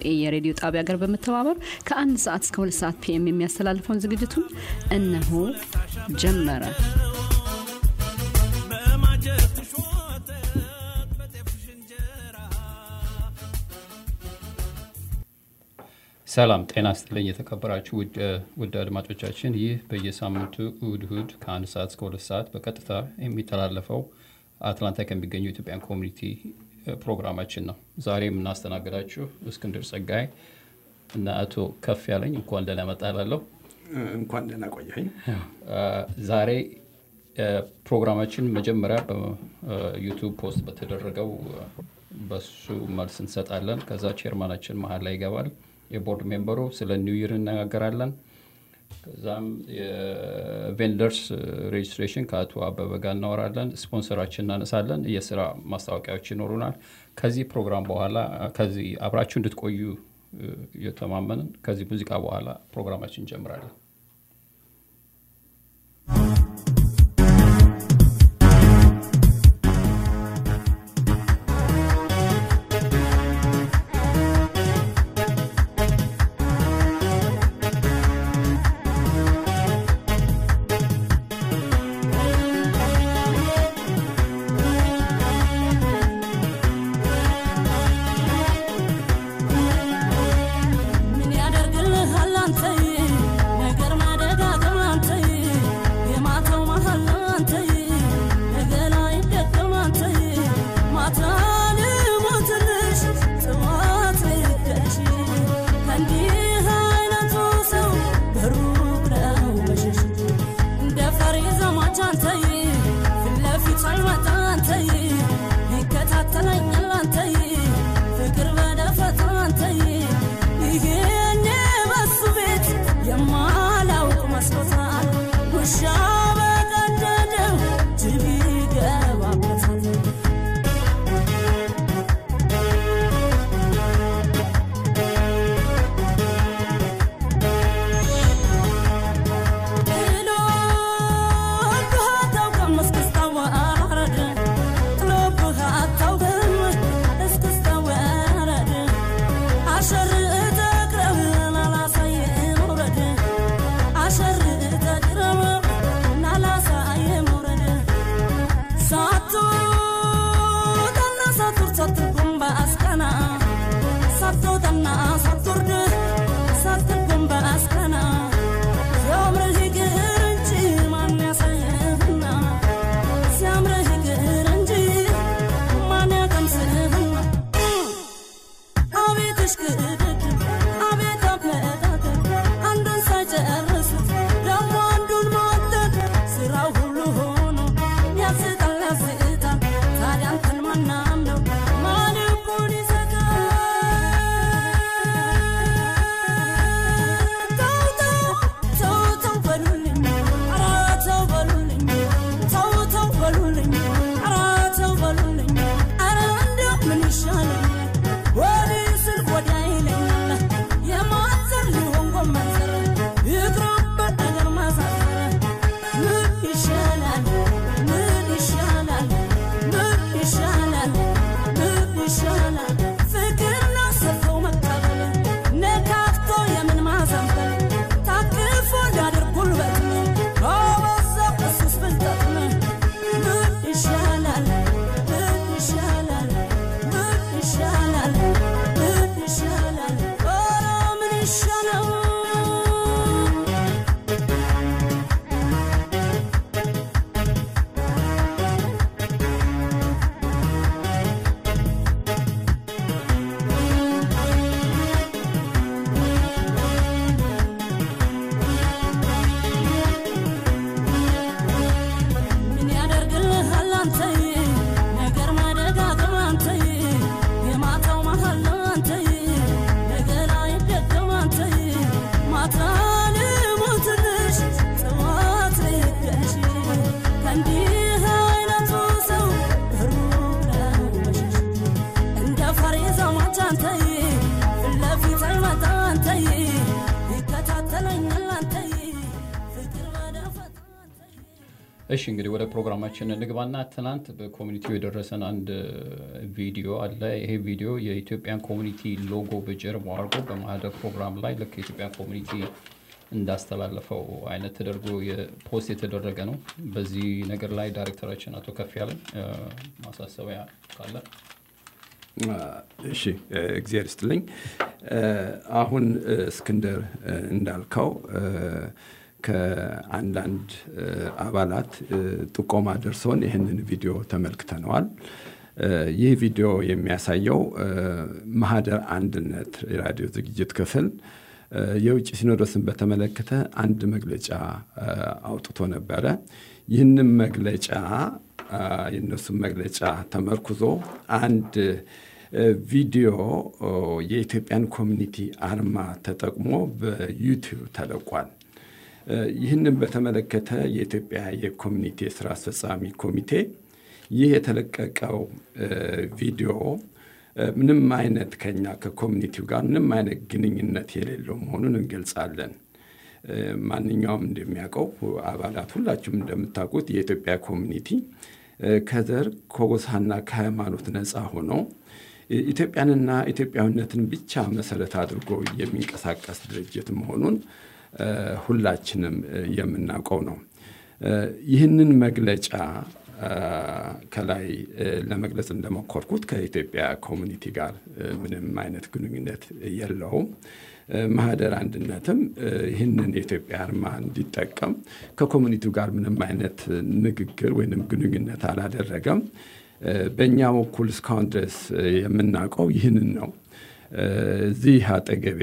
ቪኦኤ የሬዲዮ ጣቢያ ጋር በመተባበር ከአንድ ሰዓት እስከ ሁለት ሰዓት ፒኤም የሚያስተላልፈውን ዝግጅቱን እነሆ ጀመረ። ሰላም ጤና ስጥልኝ የተከበራችሁ ውድ አድማጮቻችን፣ ይህ በየሳምንቱ እሁድ እሁድ ከአንድ ሰዓት እስከ ሁለት ሰዓት በቀጥታ የሚተላለፈው አትላንታ ከሚገኘው ኢትዮጵያን ኮሚኒቲ ፕሮግራማችን ነው። ዛሬ የምናስተናግዳችሁ እስክንድር ጸጋይ እና አቶ ከፍ ያለኝ እንኳን ደህና መጣ እላለሁ። እንኳን ደህና ቆየኝ። ዛሬ ፕሮግራማችን መጀመሪያ በዩቱብ ፖስት በተደረገው በሱ መልስ እንሰጣለን። ከዛ ቼርማናችን መሀል ላይ ይገባል። የቦርድ ሜምበሩ ስለ ኒው ይር እነጋገራለን። ከዛም የቬንደርስ ሬጅስትሬሽን ከአቶ አበበ ጋር እናወራለን። ስፖንሰራችን እናነሳለን። የስራ ማስታወቂያዎች ይኖሩናል። ከዚህ ፕሮግራም በኋላ ከዚህ አብራችሁ እንድትቆዩ እየተማመንን ከዚህ ሙዚቃ በኋላ ፕሮግራማችን እንጀምራለን። ምን ያደርግልሃል አንተዬ ነገር ማደጋገም አንተዬ የማታው መሃል አንተዬ ነገ ላይ ደገም አንተዬ ማታ ልሞትልሽ ጥዋት ልደሽ ከእንዲህ አይነቱ ሰው በሩቅ ነው መሸሽ እንደ ፈሪ ዘማች አንተዬ ፊት ለፊት ሳይመጣ አንተዬ ይከታተለኛል አንተዬ ፍቅር በደፈጣ አንተዬ ይሄኔ በሱ ቤት የማላውቅ መስሎታል ውሻ በቀደደው ጅብ ይገባበታል ጥሎብህ አታውቅም እስክስታ ወረደ ጥሎብህ አታውቅም እስክስታ ወረደ አሸርተ ቅረብን አላሳየን ውረድ አሸርተ ቅረብን አላሳየን ውረድ ሳትወጣና ሳትወርድ ሳትጎም በአስቀና ሳትወጣና ሳትወርድ ሳትጎም በአስቀና ሲያምርህ ይቅር እንጂ ማን ያሳየህና ሲያምርህ ይቅር እንጂ ማን ያቀምስህና አቤት እሽቅድድ አቤት አፈጣጠር አንዱን ሳይጨርሱት ደግሞ አንዱን መወደድ ስራው ሁሉ ሆኖ ያስጣል ያስጣል ታዲያ አንተን ማናምነው ማን ልቡን ይሰጣል እሺ እንግዲህ ወደ ፕሮግራማችን እንግባና ትናንት በኮሚኒቲው የደረሰን አንድ ቪዲዮ አለ። ይሄ ቪዲዮ የኢትዮጵያን ኮሚኒቲ ሎጎ በጀርባው አድርጎ በማህደር ፕሮግራም ላይ ልክ የኢትዮጵያን ኮሚኒቲ እንዳስተላለፈው አይነት ተደርጎ ፖስት የተደረገ ነው። በዚህ ነገር ላይ ዳይሬክተራችን አቶ ከፍ ያለን ማሳሰቢያ ካለ እሺ እግዚአብሔር ይስጥልኝ። አሁን እስክንድር እንዳልከው ከአንዳንድ አባላት ጥቆማ ደርሶን ይህንን ቪዲዮ ተመልክተነዋል። ይህ ቪዲዮ የሚያሳየው ማህደር አንድነት የራዲዮ ዝግጅት ክፍል የውጭ ሲኖዶስን በተመለከተ አንድ መግለጫ አውጥቶ ነበረ። ይህንም መግለጫ የእነሱን መግለጫ ተመርኩዞ አንድ ቪዲዮ የኢትዮጵያን ኮሚኒቲ አርማ ተጠቅሞ በዩቲዩብ ተለቋል። ይህንን በተመለከተ የኢትዮጵያ የኮሚኒቲ የስራ አስፈጻሚ ኮሚቴ ይህ የተለቀቀው ቪዲዮ ምንም አይነት ከኛ ከኮሚኒቲው ጋር ምንም አይነት ግንኙነት የሌለው መሆኑን እንገልጻለን። ማንኛውም እንደሚያውቀው አባላት ሁላችሁም እንደምታውቁት የኢትዮጵያ ኮሚኒቲ ከዘር ከጎሳና ከሃይማኖት ነፃ ሆኖ ኢትዮጵያንና ኢትዮጵያዊነትን ብቻ መሰረት አድርጎ የሚንቀሳቀስ ድርጅት መሆኑን ሁላችንም የምናውቀው ነው። ይህንን መግለጫ ከላይ ለመግለጽ እንደሞከርኩት ከኢትዮጵያ ኮሚኒቲ ጋር ምንም አይነት ግንኙነት የለውም። ማህደር አንድነትም ይህንን የኢትዮጵያ አርማ እንዲጠቀም ከኮሚኒቲው ጋር ምንም አይነት ንግግር ወይም ግንኙነት አላደረገም። በእኛ በኩል እስካሁን ድረስ የምናውቀው ይህንን ነው። እዚህ አጠገቤ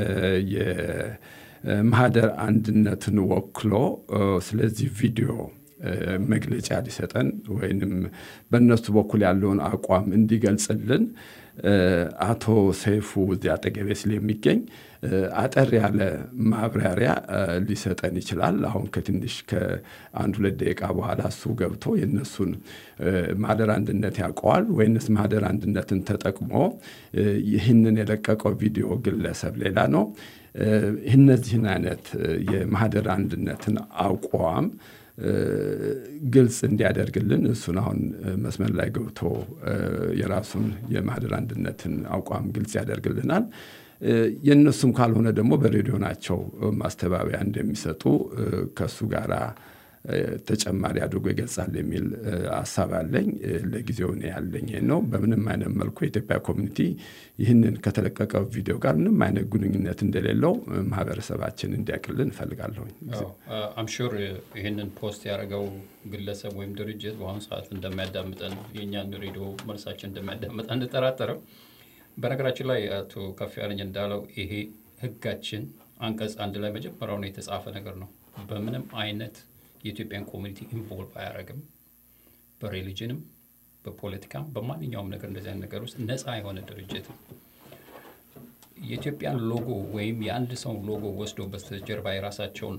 የማህደር አንድነትን ወክሎ ስለዚህ ቪዲዮ መግለጫ ሊሰጠን ወይንም በእነሱ በኩል ያለውን አቋም እንዲገልጽልን አቶ ሰይፉ እዚህ አጠገቤ ስለሚገኝ አጠር ያለ ማብራሪያ ሊሰጠን ይችላል። አሁን ከትንሽ ከአንድ ሁለት ደቂቃ በኋላ እሱ ገብቶ የእነሱን ማህደር አንድነት ያውቀዋል ወይንስ ማህደር አንድነትን ተጠቅሞ ይህንን የለቀቀው ቪዲዮ ግለሰብ ሌላ ነው። እነዚህን አይነት የማህደር አንድነትን አቋም ግልጽ እንዲያደርግልን እሱን አሁን መስመር ላይ ገብቶ የራሱን የማህደር አንድነትን አቋም ግልጽ ያደርግልናል። የእነሱም ካልሆነ ደግሞ በሬዲዮ ናቸው ማስተባበያ እንደሚሰጡ ከእሱ ጋር ተጨማሪ አድርጎ ይገልጻል የሚል ሀሳብ አለኝ። ለጊዜው እኔ ያለኝ ይሄን ነው። በምንም አይነት መልኩ የኢትዮጵያ ኮሚኒቲ ይህንን ከተለቀቀው ቪዲዮ ጋር ምንም አይነት ግንኙነት እንደሌለው ማህበረሰባችን እንዲያውቅልን እፈልጋለሁኝ። አምሹር ይህንን ፖስት ያደረገው ግለሰብ ወይም ድርጅት በአሁኑ ሰዓት እንደሚያዳምጠን የእኛን ሬዲዮ መልሳችን እንደሚያዳምጠን አንጠራጠርም። በነገራችን ላይ አቶ ከፍ ያለኝ እንዳለው ይሄ ህጋችን አንቀጽ አንድ ላይ መጀመሪያው ነው የተጻፈ ነገር ነው። በምንም አይነት የኢትዮጵያን ኮሚኒቲ ኢንቮልቭ አያደርግም። በሬሊጅንም በፖለቲካም በማንኛውም ነገር እንደዚህ አይነት ነገር ውስጥ ነፃ የሆነ ድርጅት ነው። የኢትዮጵያን ሎጎ ወይም የአንድ ሰው ሎጎ ወስዶ በስተጀርባ የራሳቸውን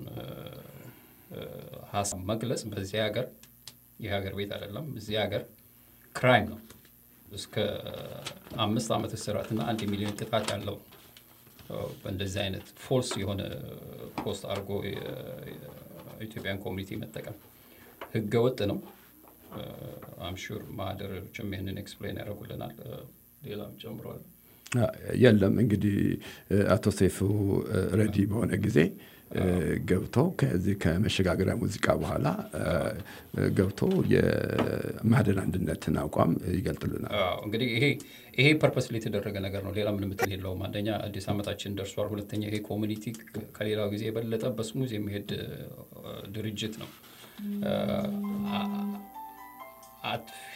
ሀሳብ መግለጽ በዚህ ሀገር የሀገር ቤት አይደለም፣ እዚህ ሀገር ክራይም ነው። እስከ አምስት ዓመት እስራትና አንድ ሚሊዮን ቅጣት ያለው በእንደዚህ አይነት ፎልስ የሆነ ፖስት አድርጎ ኢትዮጵያን ኮሚኒቲ መጠቀም ህገ ወጥ ነው። አምሹር ማህደሮችም ይህንን ኤክስፕሌን ያደርጉልናል። ሌላም ጨምረዋል። የለም እንግዲህ አቶ ሰይፉ ረዲ በሆነ ጊዜ ገብቶ ከዚህ ከመሸጋገሪያ ሙዚቃ በኋላ ገብቶ የማህደር አንድነትን አቋም ይገልጥልናል። እንግዲህ ይሄ ይሄ ፐርፐስ የተደረገ ነገር ነው። ሌላ ምንም ምትል የለውም። አንደኛ አዲስ ዓመታችን ደርሷል። ሁለተኛ ይሄ ኮሚኒቲ ከሌላው ጊዜ የበለጠ በስሙዝ የሚሄድ ድርጅት ነው። አጥፊ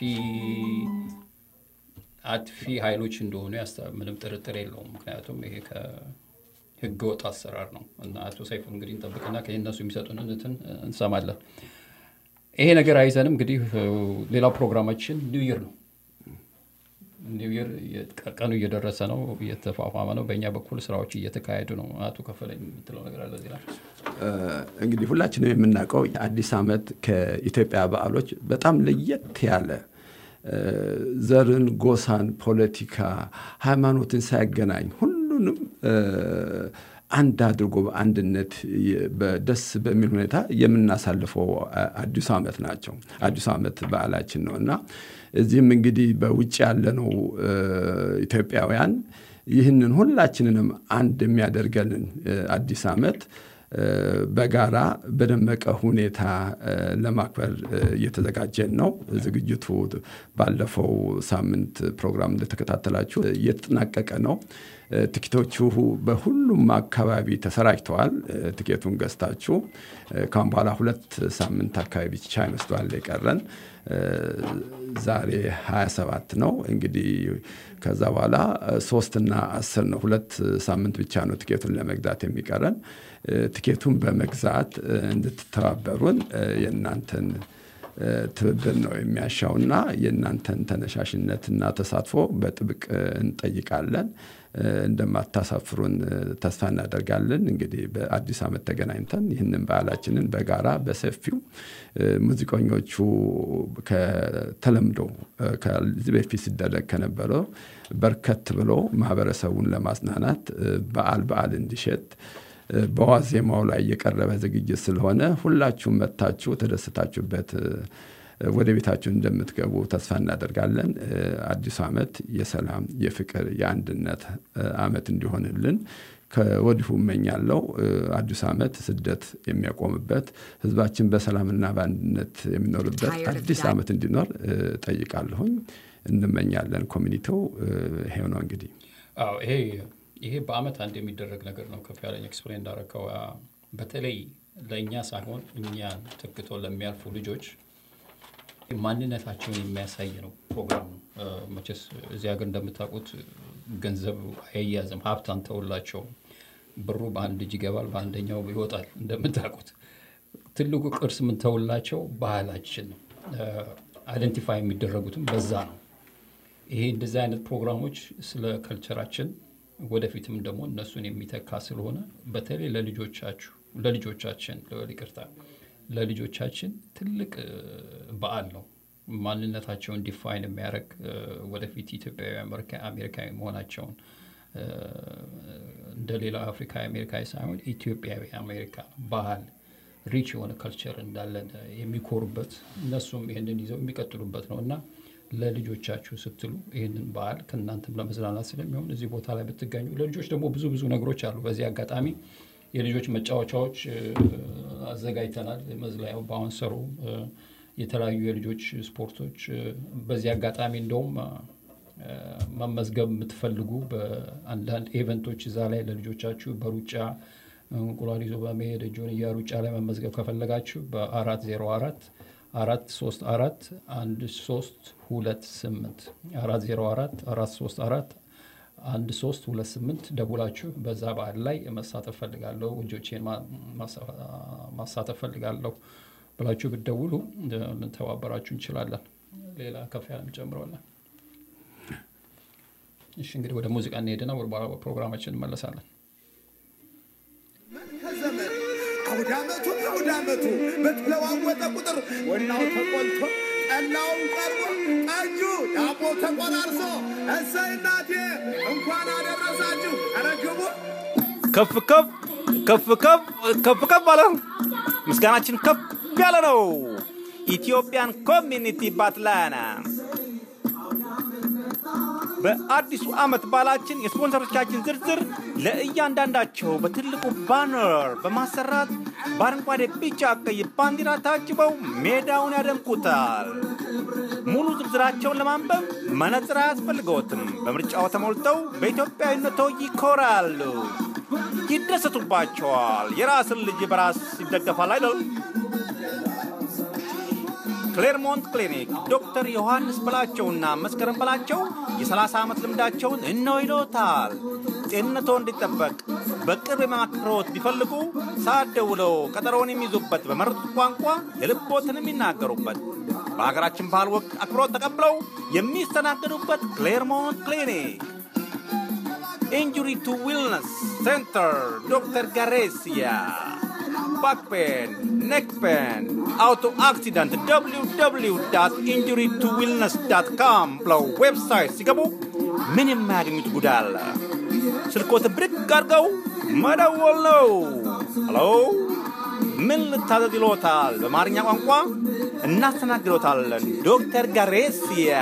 አጥፊ ኃይሎች እንደሆኑ ምንም ጥርጥር የለውም። ምክንያቱም ይሄ ህገ ወጥ አሰራር ነው እና አቶ ሰይፉ እንግዲህ እንጠብቅና ከእነሱ የሚሰጡን እንትን እንሰማለን። ይሄ ነገር አይዘንም እንግዲህ ሌላው ፕሮግራማችን ኒው ይር ነው። ኒው ይር ቀኑ እየደረሰ ነው፣ እየተፋፋመ ነው። በእኛ በኩል ስራዎች እየተካሄዱ ነው። አቶ ከፈለኝ የምትለው ነገር አለ እዚህ ላይ? እንግዲህ ሁላችንም የምናውቀው አዲስ ዓመት ከኢትዮጵያ በዓሎች በጣም ለየት ያለ ዘርን፣ ጎሳን፣ ፖለቲካ፣ ሃይማኖትን ሳያገናኝ ሁሉንም አንድ አድርጎ በአንድነት ደስ በሚል ሁኔታ የምናሳልፈው አዲሱ ዓመት ናቸው። አዲሱ ዓመት በዓላችን ነው እና እዚህም እንግዲህ በውጭ ያለነው ኢትዮጵያውያን ይህንን ሁላችንንም አንድ የሚያደርገንን አዲስ ዓመት በጋራ በደመቀ ሁኔታ ለማክበር እየተዘጋጀን ነው። ዝግጅቱ ባለፈው ሳምንት ፕሮግራም እንደተከታተላችሁ እየተጠናቀቀ ነው። ትኬቶቹ በሁሉም አካባቢ ተሰራጭተዋል። ትኬቱን ገዝታችሁ ካሁን በኋላ ሁለት ሳምንት አካባቢ ብቻ ይመስለዋል የቀረን። ዛሬ 27 ነው እንግዲህ ከዛ በኋላ ሶስትና አስር ነው። ሁለት ሳምንት ብቻ ነው ትኬቱን ለመግዛት የሚቀረን። ትኬቱን በመግዛት እንድትተባበሩን የእናንተን ትብብር ነው የሚያሻውና የእናንተን ተነሻሽነትና ተሳትፎ በጥብቅ እንጠይቃለን። እንደማታሳፍሩን ተስፋ እናደርጋለን። እንግዲህ በአዲስ ዓመት ተገናኝተን ይህንን በዓላችንን በጋራ በሰፊው ሙዚቀኞቹ ከተለምዶ ከዚህ በፊት ሲደረግ ከነበረው በርከት ብሎ ማህበረሰቡን ለማጽናናት በዓል በዓል እንዲሸት በዋዜማው ላይ የቀረበ ዝግጅት ስለሆነ ሁላችሁም መጥታችሁ ተደስታችሁበት ወደ ቤታችሁ እንደምትገቡ ተስፋ እናደርጋለን። አዲሱ ዓመት የሰላም፣ የፍቅር፣ የአንድነት ዓመት እንዲሆንልን ከወዲሁ እመኛለሁ። አዲሱ ዓመት ስደት የሚያቆምበት ህዝባችን በሰላምና በአንድነት የሚኖርበት አዲስ ዓመት እንዲኖር ጠይቃለሁኝ። እንመኛለን። ኮሚኒቲው ይሄው ነው እንግዲህ ይሄ ይሄ በአመት አንድ የሚደረግ ነገር ነው። ከፍ ያለኝ ኤክስፕሌን እንዳረከው በተለይ ለእኛ ሳይሆን እኛን ተክቶ ለሚያልፉ ልጆች ማንነታቸውን የሚያሳይ ነው ፕሮግራሙ። መቼስ እዚህ ሀገር እንደምታውቁት ገንዘብ አይያዝም፣ ሀብት አንተውላቸውም። ብሩ በአንድ እጅ ይገባል፣ በአንደኛው ይወጣል። እንደምታውቁት ትልቁ ቅርስ የምንተውላቸው ባህላችን ነው። አይደንቲፋይ የሚደረጉትም በዛ ነው። ይሄ እንደዚህ አይነት ፕሮግራሞች ስለ ከልቸራችን ወደፊትም ደግሞ እነሱን የሚተካ ስለሆነ በተለይ ለልጆቻችሁ ለልጆቻችን ይቅርታ ለልጆቻችን ትልቅ በዓል ነው። ማንነታቸውን ዲፋይን የሚያደርግ ወደፊት ኢትዮጵያዊ አሜሪካዊ መሆናቸውን እንደ ሌላ አፍሪካዊ አሜሪካዊ ሳይሆን ኢትዮጵያዊ አሜሪካ ባህል ሪች የሆነ ከልቸር እንዳለን የሚኮሩበት እነሱም ይህንን ይዘው የሚቀጥሉበት ነው እና ለልጆቻችሁ ስትሉ ይህንን በዓል ከእናንተም ለመዝናናት ስለሚሆን እዚህ ቦታ ላይ ብትገኙ፣ ለልጆች ደግሞ ብዙ ብዙ ነገሮች አሉ። በዚህ አጋጣሚ የልጆች መጫወቻዎች አዘጋጅተናል። መዝለያው በአሁንሰሩ የተለያዩ የልጆች ስፖርቶች በዚህ አጋጣሚ እንደውም መመዝገብ የምትፈልጉ በአንዳንድ ኢቨንቶች እዛ ላይ ለልጆቻችሁ በሩጫ እንቁላል ይዞ በመሄድ ጆንያ ሩጫ ላይ መመዝገብ ከፈለጋችሁ በአራት ዜሮ አራት አራት ሶስት አራት አንድ ሶስት ሁለት ስምንት አራት ዜሮ አራት አራት ሶስት አራት አንድ ሶስት ሁለት ስምንት ደውላችሁ በዛ በዓል ላይ መሳተፍ ፈልጋለሁ ልጆቼን ማሳተፍ ፈልጋለሁ ብላችሁ ብትደውሉ ልንተባበራችሁ እንችላለን። ሌላ ከፍ ያለም ጨምረዋለን። እሺ እንግዲህ ወደ ሙዚቃ እንሄድና ወደ በኋላ ፕሮግራማችን እንመለሳለን። ከዘመን አውደ ዓመቱ አውደ ዓመቱ በተለዋወጠ ቁጥር ወናው ተቆልቶ ጠላውን ቀርቦ ጠጁ ዳቦ ተቆራርሶ እሰይ እናቴ እንኳን አደረሳችሁ። አረግቡ ከፍ ከፍ ከፍ ከፍ ከፍ ከፍ አለ። ምስጋናችን ከፍ ያለ ነው። ኢትዮጵያን ኮሚኒቲ ባትላና በአዲሱ ዓመት በዓላችን የስፖንሰሮቻችን ዝርዝር ለእያንዳንዳቸው በትልቁ ባነር በማሰራት በአረንጓዴ፣ ቢጫ፣ ቀይ ባንዲራ ታጅበው ሜዳውን ያደምቁታል። ሙሉ ዝርዝራቸውን ለማንበብ መነጽር አያስፈልገዎትም። በምርጫው ተሞልተው በኢትዮጵያዊነቶ ይኮራሉ፣ ይደሰቱባቸዋል። የራስን ልጅ በራስ ይደገፋል አይደል? ክሌርሞንት ክሊኒክ ዶክተር ዮሐንስ በላቸውና መስከረም በላቸው የ30 ዓመት ልምዳቸውን እነው ይሎታል። ጤንነቶ እንዲጠበቅ በቅርብ የማክሮት ቢፈልጉ ሰዓት ደውለው ቀጠሮውን የሚይዙበት በመረጡት ቋንቋ የልቦትን የሚናገሩበት በሀገራችን ባህል ወግ አክብሮት ተቀብለው የሚስተናገዱበት ክሌርሞንት ክሊኒክ ኢንጁሪ ቱ ዊልነስ ሴንተር ዶክተር ጋሬሲያ back pain, neck pain, auto accident, www.injurytowillness.com ብለው ዌብሳይት ሲገቡ ምን የማያገኙት ጉዳይ አለ? ስልኮትን ብድግ አድርገው መደወል ነው። ሄሎ ምን ልታዘዝ ይሎታል? በአማርኛ ቋንቋ እናስተናግዶታለን። ዶክተር ጋሬሲያ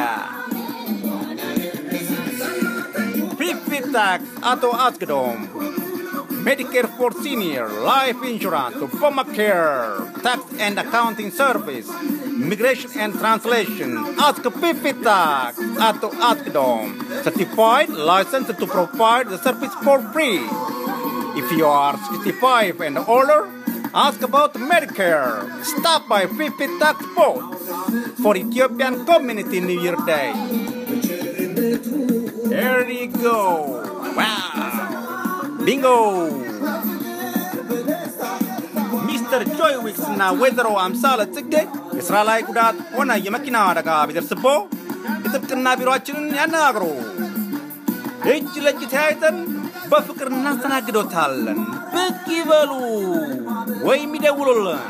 ፊፊ ታክስ አቶ አስግዶም Medicare for Senior, Life Insurance, Obamacare, Tax and Accounting Service, Immigration and Translation, Ask Pipi Tax, Ato Askdom, certified, licensed to provide the service for free. If you are 65 and older, ask about Medicare. Stop by Pipi Tax Boat for Ethiopian Community New Year Day. There you go. Wow. ቢንጎ ሚስተር ጆይ ዊክስ እና ወይዘሮ አምሳለ ጽጌ የሥራ ላይ ጉዳት ሆነ የመኪና አደጋ ቢደርስቦ የጥብቅና ቢሮአችንን ያነጋግሩ። እጅ ለእጅ ተያይዘን በፍቅር እናስተናግዶታለን። ብቅ ይበሉ ወይም ይደውሉልን።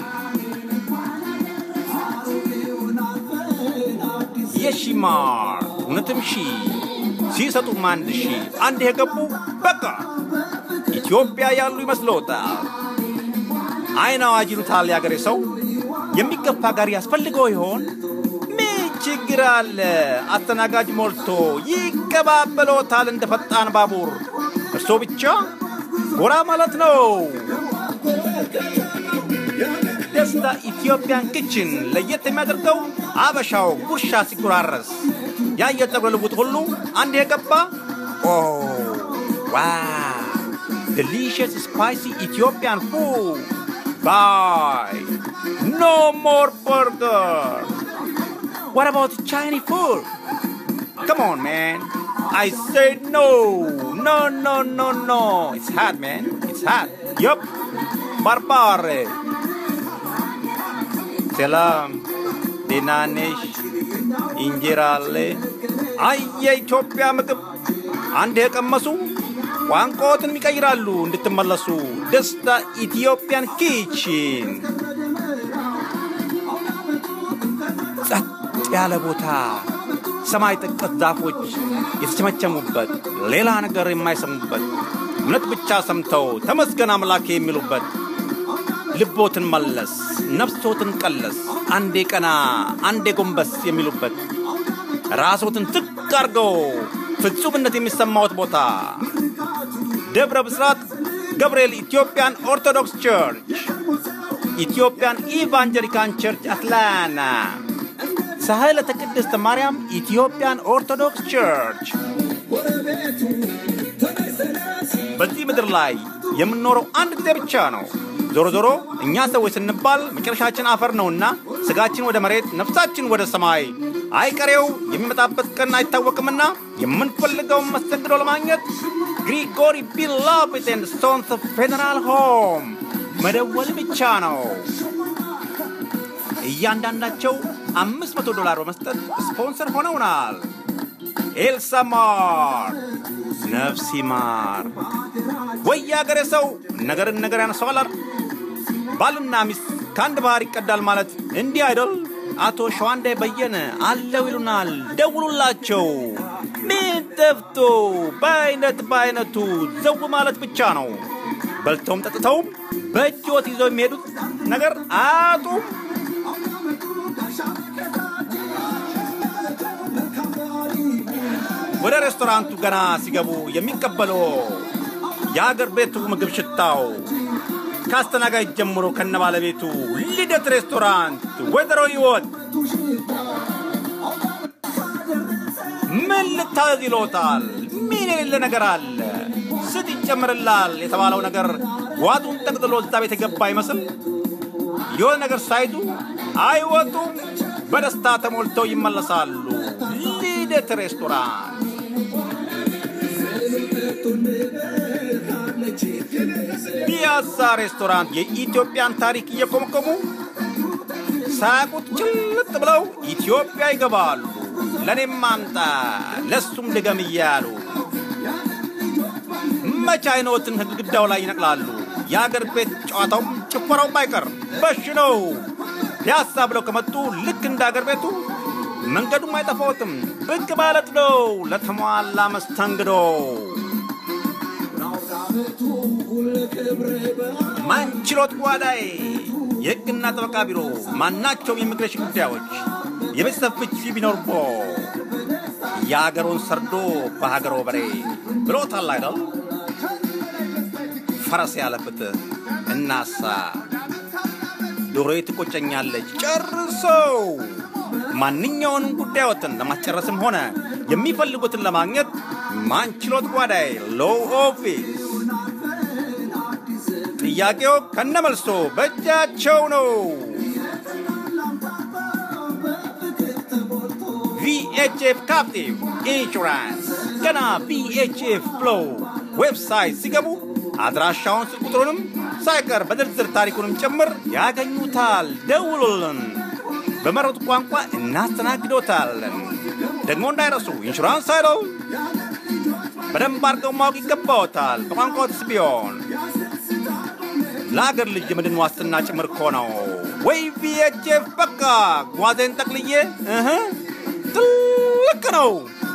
የሺማር እውነትም ሺ ሲሰጡም አንድ ሺ አንድ የገቡ በቃ ኢትዮጵያ ያሉ ይመስሎታል። አይን አዋጅ ይሉታል የአገሬ ሰው። የሚገፋ ጋሪ ያስፈልገው ይሆን? ምን ችግር አለ? አስተናጋጅ ሞልቶ ይቀባበሎታል እንደ ፈጣን ባቡር። እርሶ ብቻ ጎራ ማለት ነው። ደስታ ኢትዮጵያን ክችን ለየት የሚያደርገው አበሻው ጉርሻ ሲጎራረስ ያየ ፀጉረ ልውጥ ሁሉ አንድ የገባ ኦ ዋው delicious spicy Ethiopian food. Bye. No more burger. What about Chinese food? Come on, man. I said no. No, no, no, no. It's hot, man. It's hot. Yup. Barbare. ሰላም ደህና ነሽ? እንጀራ አለ? አይ የኢትዮጵያ ምግብ አንድ የቀመሱ ቋንቋዎትን ይቀይራሉ እንድትመለሱ። ደስታ ኢትዮጵያን ኪችን ጸጥ ያለ ቦታ፣ ሰማይ ጠቀስ ዛፎች የተቸመቸሙበት፣ ሌላ ነገር የማይሰሙበት፣ እውነት ብቻ ሰምተው ተመስገን አምላክ የሚሉበት፣ ልቦትን መለስ፣ ነፍሶትን ቀለስ፣ አንዴ ቀና አንዴ ጎንበስ የሚሉበት፣ ራሶትን ዝቅ አድርገው ፍጹምነት የሚሰማዎት ቦታ ደብረ ብስራት ገብርኤል ኢትዮጵያን ኦርቶዶክስ ቸርች፣ ኢትዮጵያን ኢቫንጀሊካን ቸርች አትላና፣ ሳህለተ ቅድስት ማርያም ኢትዮጵያን ኦርቶዶክስ ቸርች። በዚህ ምድር ላይ የምንኖረው አንድ ጊዜ ብቻ ነው። ዞሮ ዞሮ እኛ ሰዎች ስንባል መጨረሻችን አፈር ነውና ስጋችን ወደ መሬት፣ ነፍሳችን ወደ ሰማይ አይቀሬው የሚመጣበት ቀን አይታወቅምና የምንፈልገውን መስተንግዶ ለማግኘት ግሪጎሪ ቢላቭድ ኤንድ ስቶንስ ፌዴራል ሆም መደወል ብቻ ነው። እያንዳንዳቸው አምስት መቶ ዶላር በመስጠት ስፖንሰር ሆነውናል። ኤልሳ ማር ነፍሲ ማር ወይ የአገሬ ሰው ነገርን ነገር ያነሰዋል። ባልና ሚስት ከአንድ ባህር ይቀዳል ማለት እንዲህ አይደል? አቶ ሸዋንዴ በየነ አለው ይሉናል። ደውሉላቸው። ምን ጠፍቶ በአይነት በአይነቱ ዘው ማለት ብቻ ነው። በልተውም ጠጥተውም በእጅዎት ይዘው የሚሄዱት ነገር አያጡም። ወደ ሬስቶራንቱ ገና ሲገቡ የሚቀበለው የአገር ቤቱ ምግብ ሽታው ከአስተናጋጅ ጀምሮ ከነ ባለቤቱ ልደት ሬስቶራንት ወይዘሮ ህይወት ምን ልታዘዝ ይሎታል? ምን የሌለ ነገር አለ? ስጥ ይጨምርላል የተባለው ነገር ዋጡን ጠቅጥሎ እዛ ቤት የገባ አይመስል የሆነ ነገር ሳይዙ አይወጡም። በደስታ ተሞልተው ይመለሳሉ። ልደት ሬስቶራንት ፒያሳ ሬስቶራንት የኢትዮጵያን ታሪክ እየኮመኮሙ ሳያውቁት ጭልጥ ብለው ኢትዮጵያ ይገባሉ። ለእኔም አምጣ ለሱም ድገም እያሉ መቼ አይኖትን ግድግዳው ላይ ይነቅላሉ። የአገር ቤት ጨዋታውም ጭፈራውም አይቀር በሽ ነው። ፒያሳ ብለው ከመጡ ልክ እንደ አገር ቤቱ መንገዱም አይጠፋዎትም። ብቅ ማለት ነው ለተሟላ መስተንግዶ። ማንችሎት ጓዳዬ የሕግና ጠበቃ ቢሮ ማናቸውም የኢሚግሬሽን ጉዳዮች የቤተሰብ ፍቺ ቢኖርቦ የአገሩን ሰርዶ በሀገሮ በሬ ብሎታል አይደል? ፈረስ ያለ ፍትህ እናሳ ዶሮዬ ትቆጨኛለች ጨርሶ ማንኛውንም ጉዳዮትን ለማስጨረስም ሆነ የሚፈልጉትን ለማግኘት ማንችሎት ጓዳይ ሎው ኦፊስ ጥያቄው ከነመልሶ በእጃቸው ነው። ቪኤችኤፍ ካፕቲቭ ኢንሹራንስ ገና ቪኤችኤፍ ፍሎው ዌብሳይት ሲገቡ አድራሻውን ስልክ ቁጥሩንም ሳይቀር በዝርዝር ታሪኩንም ጭምር ያገኙታል። ደውሉልን። በመረጡ ቋንቋ እናስተናግዶታለን። ደግሞ እንዳይረሱ ኢንሹራንስ አይለው በደንብ አድርገው ማወቅ ይገባዎታል። በቋንቋዎትስ ቢሆን ለአገር ልጅ የምድን ዋስትና ጭምር እኮ ነው። ወይ ቪኤችኤፍ በቃ ጓዜን ጠቅልዬ እህ ትልቅ ነው።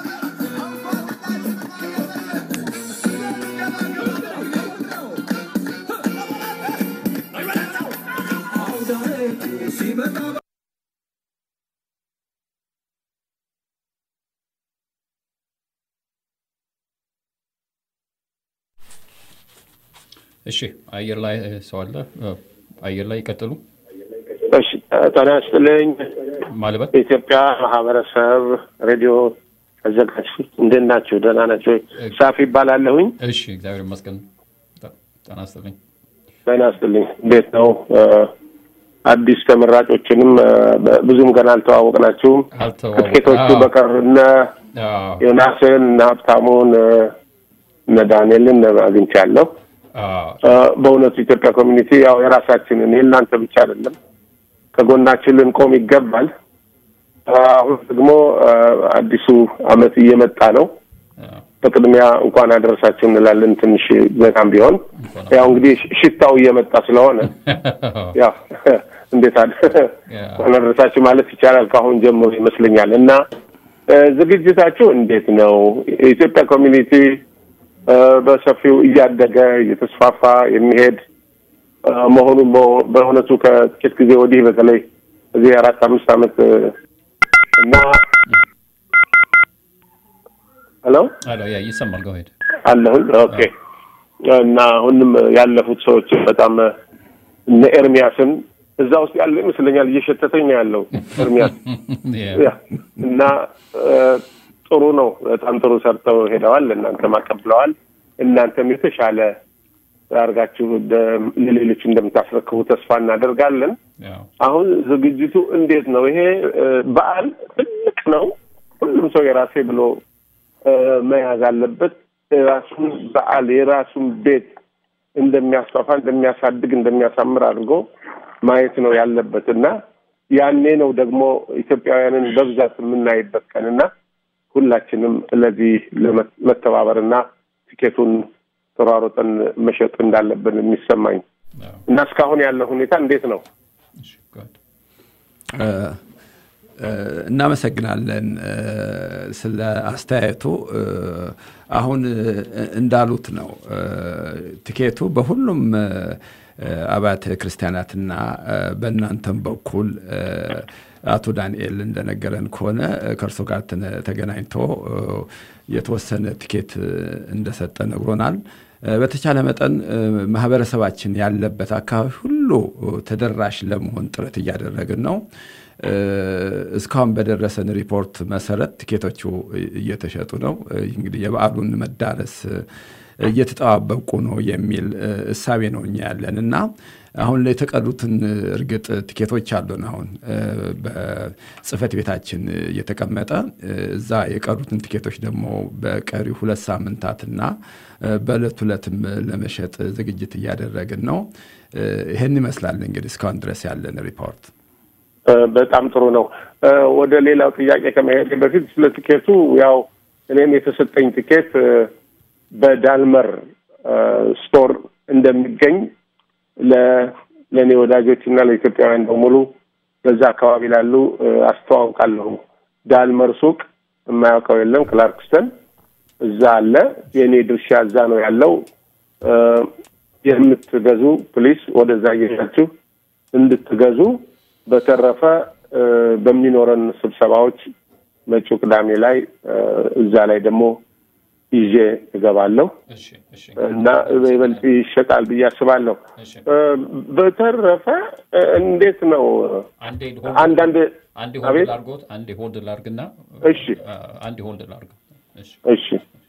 እሺ አየር ላይ ሰው አለ። አየር ላይ ይቀጥሉ። እሺ ጤና ይስጥልኝ። ማልበት የኢትዮጵያ ማህበረሰብ ሬዲዮ አዘጋጅ እንዴት ናችሁ? ደህና ናቸው? ሳፊ ይባላለሁኝ። እሺ እግዚአብሔር ይመስገን። ጤና ይስጥልኝ። ጤና ይስጥልኝ። እንዴት ነው? አዲስ ተመራጮችንም ብዙም ገና አልተዋወቅናችሁም። አልተዋወቅ- ከጥቂቶቹ አዎ። በቀር እነ አዎ፣ ዮናስን እነ ሀብታሙን እነ ዳንኤልን አግኝቻለሁ። አዎ፣ በእውነቱ ኢትዮጵያ ኮሚኒቲ ያው የራሳችንን የእናንተ ብቻ አይደለም፣ ከጎናችን ልንቆም ይገባል። አሁን ደግሞ አዲሱ አመት እየመጣ ነው። አዎ። በቅድሚያ እንኳን አደረሳችሁ እንላለን። ትንሽ በጣም ቢሆን ያው እንግዲህ ሽታው እየመጣ ስለሆነ ያው እንዴት አለ እንኳን አደረሳችሁ ማለት ይቻላል ከአሁን ጀምሮ ይመስለኛል። እና እ፣ ዝግጅታችሁ እንዴት ነው? የኢትዮጵያ ኮሚኒቲ እ፣ በሰፊው እያደገ እየተስፋፋ የሚሄድ እ፣ መሆኑን በ- በእውነቱ ከጥቂት ጊዜ ወዲህ በተለይ እዚህ አራት አምስት ዓመት እ፣ እና ሄሎ አሎ፣ ያ ይሰማል። ጎ ሄድ አለሁን ኦኬ። እና አሁንም ያለፉት ሰዎች በጣም እነ ኤርሚያስን እዛ ውስጥ ያለ ይመስለኛል እየሸተተኝ ነው ያለው ኤርሚያስ ያ እና እ፣ ጥሩ ነው። በጣም ጥሩ ሰርተው ሄደዋል። እናንተም አቀብለዋል። እናንተም የተሻለ አድርጋችሁ እንደ- ለሌሎች እንደምታስረክቡ ተስፋ እናደርጋለን። አሁን ዝግጅቱ እንዴት ነው? ይሄ እ፣ በዓል ትልቅ ነው። ሁሉም ሰው የራሴ ብሎ እ፣ መያዝ አለበት። የራሱን በዓል የራሱን ቤት እንደሚያስፋፋ፣ እንደሚያሳድግ፣ እንደሚያሳምር አድርጎ ማየት ነው ያለበት እና ያኔ ነው ደግሞ ኢትዮጵያውያንን በብዛት የምናይበት ቀንና ሁላችንም ለዚህ ለመተባበርና ትኬቱን ተሯሮጠን መሸጥ እንዳለብን የሚሰማኝ እና እስካሁን ያለው ሁኔታ እንዴት ነው? እ፣ እ፣ እናመሰግናለን እ፣ ስለ አስተያየቱ። እ፣ አሁን እ፣ እንዳሉት ነው እ፣ ትኬቱ በሁሉም እ፣ አብያተ ክርስቲያናትና እ፣ በእናንተም በኩል እ፣ አቶ ዳንኤል እንደነገረን ከሆነ እ፣ ከእርሶ ጋር ተነ- ተገናኝቶ እ፣ የተወሰነ ትኬት እ፣ እንደሰጠ ነግሮናል። እ፣ በተቻለ መጠን እ፣ ማህበረሰባችን ያለበት አካባቢ ሁሉ እ፣ ተደራሽ ለመሆን ጥረት እያደረግን ነው። እ፣ እስካሁን በደረሰን ሪፖርት መሰረት ትኬቶቹ እየተሸጡ ነው። እ፣ እንግዲህ የበዓሉን መዳረስ እ፣ እየተጠባበቁ ነው የሚል እ፣ እሳቤ ነው እኛ ያለን እና አሁን ላይ የተቀሩትን እ፣ እርግጥ ትኬቶች አሉን። አሁን እ፣ በጽህፈት ቤታችን እ፣ የተቀመጠ እ፣ እዛ የቀሩትን ትኬቶች ደግሞ በቀሪው ሁለት ሳምንታትና እ፣ በዕለት ሁለትም ለመሸጥ ዝግጅት እያደረግን ነው። እ፣ ይህን ይመስላል እንግዲህ እስካሁን ድረስ ያለን ሪፖርት። እ፣ በጣም ጥሩ ነው። እ፣ ወደ ሌላው ጥያቄ ከመሄድ በፊት ስለ ቲኬቱ ያው እኔም የተሰጠኝ ቲኬት እ፣ በዳልመር እ፣ ስቶር እንደሚገኝ ለ- ለእኔ ወዳጆች እና ለኢትዮጵያውያን በሙሉ በዛ አካባቢ ላሉ እ፣ አስተዋውቃለሁ። ዳልመር ሱቅ የማያውቀው የለም። ክላርክስተን እዛ አለ። የእኔ ድርሻ እዛ ነው ያለው። እ፣ የምትገዙ ፕሊስ ወደዛ እየሄዳችሁ እንድትገዙ። በተረፈ እ፣ በሚኖረን ስብሰባዎች መጪው ቅዳሜ ላይ እ፣ እዛ ላይ ደግሞ ይዤ እገባለሁ እሺ እሺ እና ይበልጥ ይሸጣል ብዬ አስባለሁ። እሺ እ፣ በተረፈ እ፣ እንዴት ነው አንዴ አንዳንድ አንዴ አቤት? ሆልድ ላርጎት አንዴ ሆልድ ላርግና እሺ አ፣ አንዴ ሆልድ ላርግ እሺ እሺ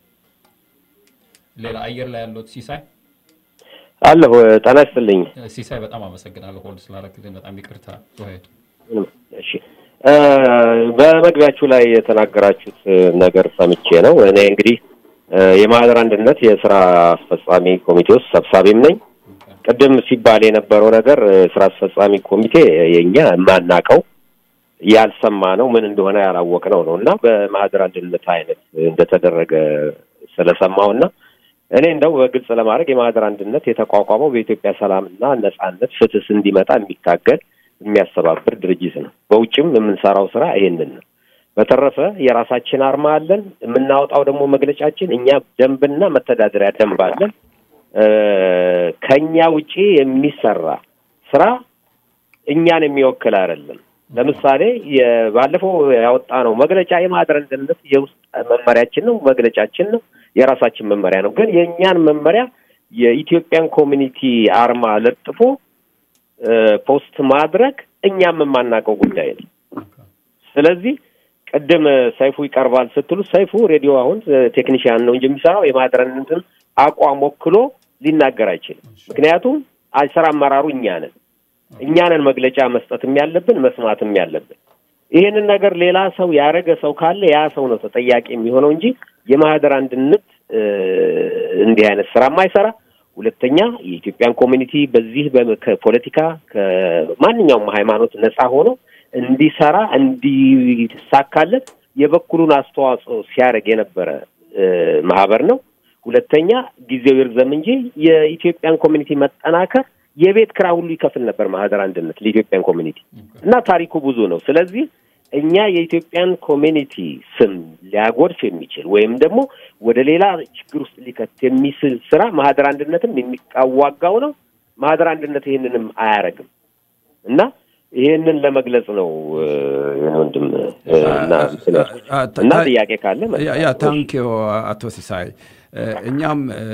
ሌላ አየር ላይ ያለው ሲሳይ አለሁ ጤና ይስጥልኝ። ሲሳይ በጣም አመሰግናለሁ ሆልድ ስላደረግልኝ በጣም ይቅርታ ሄድ እሺ እ፣ በመግቢያችሁ ላይ የተናገራችሁት ነገር ሰምቼ ነው። እኔ እንግዲህ እ፣ የማህደር አንድነት የስራ አስፈጻሚ ኮሚቴ ውስጥ ሰብሳቢም ነኝ። ቅድም ሲባል የነበረው ነገር እ፣ ስራ አስፈጻሚ ኮሚቴ የኛ የማናቀው ያልሰማ ነው ምን እንደሆነ ያላወቅ ነው ነው እና በማህደር አንድነት አይነት እንደተደረገ ስለሰማው እና እኔ እንደው በግልጽ ለማድረግ የማህደር አንድነት የተቋቋመው በኢትዮጵያ ሰላምና ነጻነት፣ ፍትህ እንዲመጣ የሚታገል የሚያስተባብር ድርጅት ነው። በውጭም የምንሰራው ስራ ይሄንን ነው። በተረፈ የራሳችን አርማ አለን። የምናወጣው ደግሞ መግለጫችን እኛ ደንብና መተዳደሪያ ደንብ አለን። እ፣ ከኛ ውጪ የሚሰራ ስራ እኛን የሚወክል አይደለም። ለምሳሌ የ- ባለፈው ያወጣነው መግለጫ የማህደር አንድነት የውስጥ መመሪያችን ነው፣ መግለጫችን ነው፣ የራሳችን መመሪያ ነው። ግን የእኛን መመሪያ የኢትዮጵያን ኮሚኒቲ አርማ ለጥፎ እ፣ ፖስት ማድረግ እኛም የማናውቀው ጉዳይ ነው። ስለዚህ ቅድም ሰይፉ ይቀርባል ስትሉ ሰይፉ ሬዲዮ አሁን ቴክኒሽያን ነው እንጂ የሚሰራው የማህደር አንድነትን አቋም ወክሎ ሊናገር አይችልም። ምክንያቱም ስራ አመራሩ እኛ ነን። እኛ ነን መግለጫ መስጠትም ያለብን መስማትም ያለብን። ይህንን ነገር ሌላ ሰው ያደረገ ሰው ካለ ያ ሰው ነው ተጠያቂ የሚሆነው እንጂ የማህደር አንድነት እ፣ እንዲህ አይነት ስራ የማይሰራ ሁለተኛ የኢትዮጵያን ኮሚኒቲ በዚህ በ- ከፖለቲካ ከማንኛውም ሃይማኖት ነፃ ሆኖ እንዲሰራ እንዲሳካለት የበኩሉን አስተዋጽኦ ሲያደርግ የነበረ እ፣ ማህበር ነው። ሁለተኛ ጊዜው ይርዘም እንጂ የኢትዮጵያን ኮሚኒቲ መጠናከር የቤት ክራ ሁሉ ይከፍል ነበር ማህደር አንድነት ለኢትዮጵያን ኮሚኒቲ እና ታሪኩ ብዙ ነው። ስለዚህ እኛ የኢትዮጵያን ኮሚኒቲ ስም ሊያጎድፍ የሚችል ወይም ደግሞ ወደ ሌላ ችግር ውስጥ ሊከት የሚስል ስራ ማህደር አንድነትም የሚቃዋጋው ነው። ማህደር አንድነት ይህንንም አያረግም እና ይህንን ለመግለጽ ነው እ፣ የኔ ወንድም እ፣ እና እንትን ያልኩት። እና ጥያቄ ካለ ያ- ያ ታንኪዮ አቶ ሲሳይ እ፣ እኛም እ፣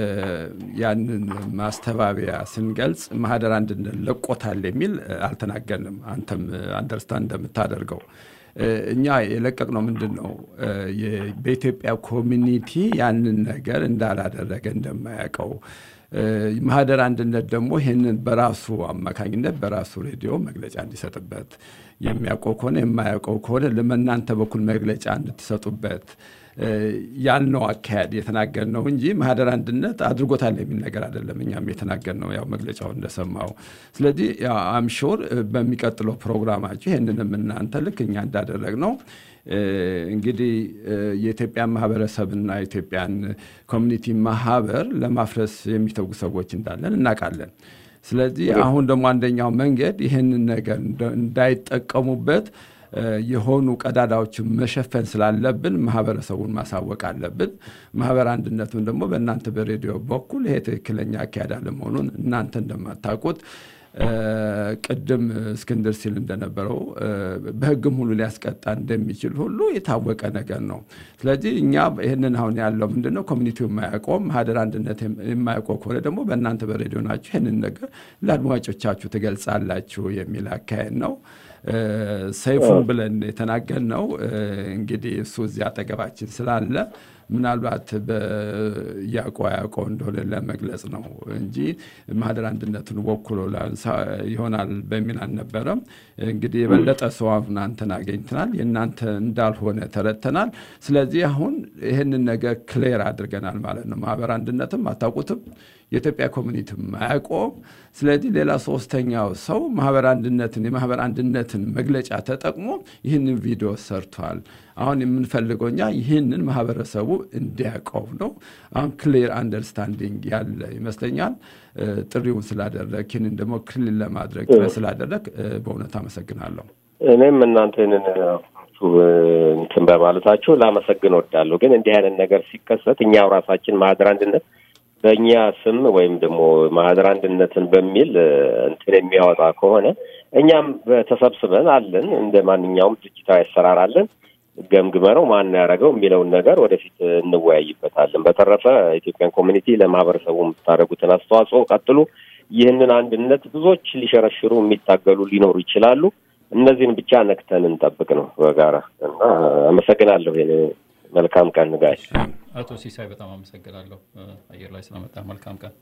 ያንን ማስተባበያ ስንገልጽ ማህደር አንድነት ለቆታል የሚል እ፣ አልተናገርንም። አንተም አንደርስታንድ እንደምታደርገው እ፣ እኛ የለቀቅነው ምንድን ነው እ፣ የ- በኢትዮጵያ ኮሚኒቲ ያንን ነገር እንዳላደረገ እንደማያውቀው እ፣ ማህደር አንድነት ደግሞ ይህንን በራሱ አማካኝነት በራሱ ሬዲዮ መግለጫ እንዲሰጥበት የሚያውቀው ከሆነ የማያውቀው ከሆነ ለመናንተ በኩል መግለጫ እንድትሰጡበት እ፣ ያልነው አካሄድ የተናገርነው እንጂ ማህደር አንድነት አድርጎታል የሚል ነገር አይደለም። እኛም የተናገርነው ያው መግለጫው እንደሰማው። ስለዚህ አምሾር በሚቀጥለው ፕሮግራማችሁ ይህንንም እናንተ ልክ እኛ እንዳደረግነው እ፣ እንግዲህ እ፣ የኢትዮጵያን ማህበረሰብና የኢትዮጵያን ኮሚኒቲ ማህበር ለማፍረስ የሚተጉ ሰዎች እንዳለን እናውቃለን። ስለዚህ አሁን ደግሞ አንደኛው መንገድ ይህንን ነገር እንደ- እንዳይጠቀሙበት እ፣ የሆኑ ቀዳዳዎችን መሸፈን ስላለብን ማህበረሰቡን ማሳወቅ አለብን። ማህበር አንድነቱን ደግሞ በእናንተ በሬዲዮ በኩል ይሄ ትክክለኛ አካሄድ አለመሆኑን እናንተ እንደማታውቁት እ፣ ቅድም እስክንድር ሲል እንደነበረው እ፣ በሕግም ሁሉ ሊያስቀጣ እንደሚችል ሁሉ የታወቀ ነገር ነው። ስለዚህ እኛ ይህንን አሁን ያለው ምንድን ነው ኮሚኒቲው የማያውቀው ማህደር አንድነት የማያውቀው ከሆነ ደግሞ በእናንተ በሬዲዮ ናችሁ ይህንን ነገር ለአድማጮቻችሁ ትገልጻላችሁ የሚል አካሄድ ነው። እ፣ ሰይፉን ብለን የተናገርነው እ፣ እንግዲህ እሱ እዚህ አጠገባችን ስላለ ምናልባት በያውቀው ያውቀው እንደሆነ ለመግለጽ ነው እንጂ ማህደር አንድነቱን ወክሎ ላንሳ ይሆናል በሚል አልነበረም። እንግዲህ የበለጠ ሰው አሁን አንተን አገኝተናል፣ የእናንተ እንዳልሆነ ተረድተናል። ስለዚህ አሁን ይህንን ነገር ክሌር አድርገናል ማለት ነው። ማህበር አንድነትም አታውቁትም፣ የኢትዮጵያ ኮሚኒቲም አያውቀውም። ስለዚህ ሌላ ሶስተኛው ሰው ማህበር አንድነትን የማህበር አንድነትን መግለጫ ተጠቅሞ ይህንን ቪዲዮ ሰርቷል። አሁን የምንፈልገው እኛ ይህንን ማህበረሰቡ እንዲያውቀው ነው። አሁን ክሊር አንደርስታንዲንግ ያለ ይመስለኛል። እ፣ ጥሪውን ስላደረግ ይህንን ደግሞ ክሊር ለማድረግ ጥረት ስላደረግ እ፣ በእውነት አመሰግናለሁ። እኔም እናንተን እንትን በማለታችሁ ላመሰግን ወዳለሁ። ግን እንዲህ አይነት ነገር ሲከሰት እኛው ራሳችን ማህደር አንድነት በእኛ ስም ወይም ደግሞ ማህደር አንድነትን በሚል እ፣ እንትን የሚያወጣ ከሆነ እኛም ተሰብስበን አለን እንደ ማንኛውም ድርጅታዊ አሰራር አለን ገምግመነው ማን ያደረገው የሚለውን ነገር ወደፊት እንወያይበታለን። በተረፈ ኢትዮጵያን ኮሚኒቲ ለማህበረሰቡ የምታደርጉትን አስተዋጽኦ ቀጥሉ። ይህንን አንድነት ብዙዎች ሊሸረሽሩ የሚታገሉ ሊኖሩ ይችላሉ። እነዚህን ብቻ ነክተን እንጠብቅ ነው በጋራ እና አመሰግናለሁ። ይሄን መልካም ቀን ጋይ አቶ ሲሳይ በጣም አመሰግናለሁ እ፣ አየር ላይ ስለመጣ መልካም ቀን።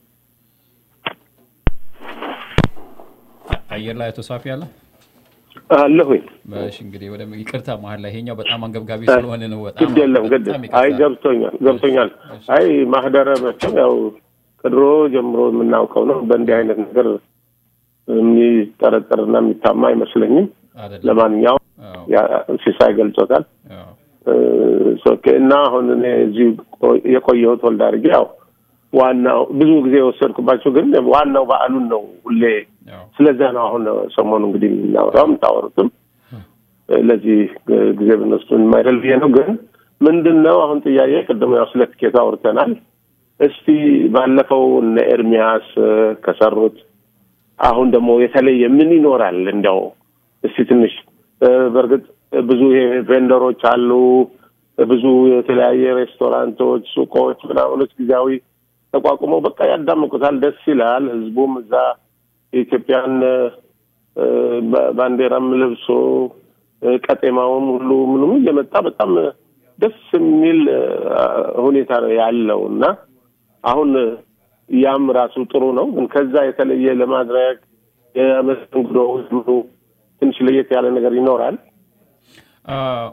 አ- አየር ላይ አቶ ሳፊ አለ። አለሁኝ። እሺ እንግዲህ ወደ ይቅርታ መሀል ላይ ይሄኛው በጣም አንገብጋቢ ስለሆነ ነው። በጣም ግድ የለም ግድ በጣም አይ ይቅርታ። ገብቶኛል ገብቶኛል። አይ ማህደረ መቼም ያው ከድሮ ጀምሮ የምናውቀው ነው። በእንዲህ አይነት ነገር የሚጠረጠርና የሚታማ አይመስለኝም። አይደለም። ለማንኛውም አዎ፣ ያ- ሲሳይ ገልጾታል። አዎ፣ እ፣ ኦኬ። እና አሁን እኔ እዚህ ቆ- የቆየሁት ወልድ አድርጌ ያው ዋናው ብዙ ጊዜ የወሰድኩባቸው ግን ዋናው በዓሉን ነው ሁሌ አዎ። ስለዛ ነው አሁን ሰሞኑ እንግዲህ የምናወራው የምታወሩትም ለዚህ ጊዜ ብንወስዱ የማይደል ብዬ ነው። ግን ምንድን ነው አሁን ጥያቄ ቅድም ያው ስለ ትኬት አውርተናል። እስቲ ባለፈው እነ ኤርሚያስ እ፣ ከሰሩት አሁን ደግሞ የተለየ ምን ይኖራል? እንዲያው እስቲ ትንሽ እ፣ በእርግጥ ብዙ ይሄ ቬንደሮች አሉ፣ ብዙ የተለያየ ሬስቶራንቶች፣ ሱቆች፣ ምናምኖች ጊዜያዊ ተቋቁመው በቃ ያዳምቁታል። ደስ ይላል። ህዝቡም እዛ የኢትዮጵያን እ፣ ባ- ባንዲራም ለብሶ እ፣ ቀጤማውም ሁሉ ምንም እየመጣ በጣም ደስ የሚል እ፣ ሁኔታ ነው ያለው እና አሁን ያም ራሱ ጥሩ ነው። ግን ከዛ የተለየ ለማድረግ የመስተንግዶ ምኑ ትንሽ ለየት ያለ ነገር ይኖራል። አ፣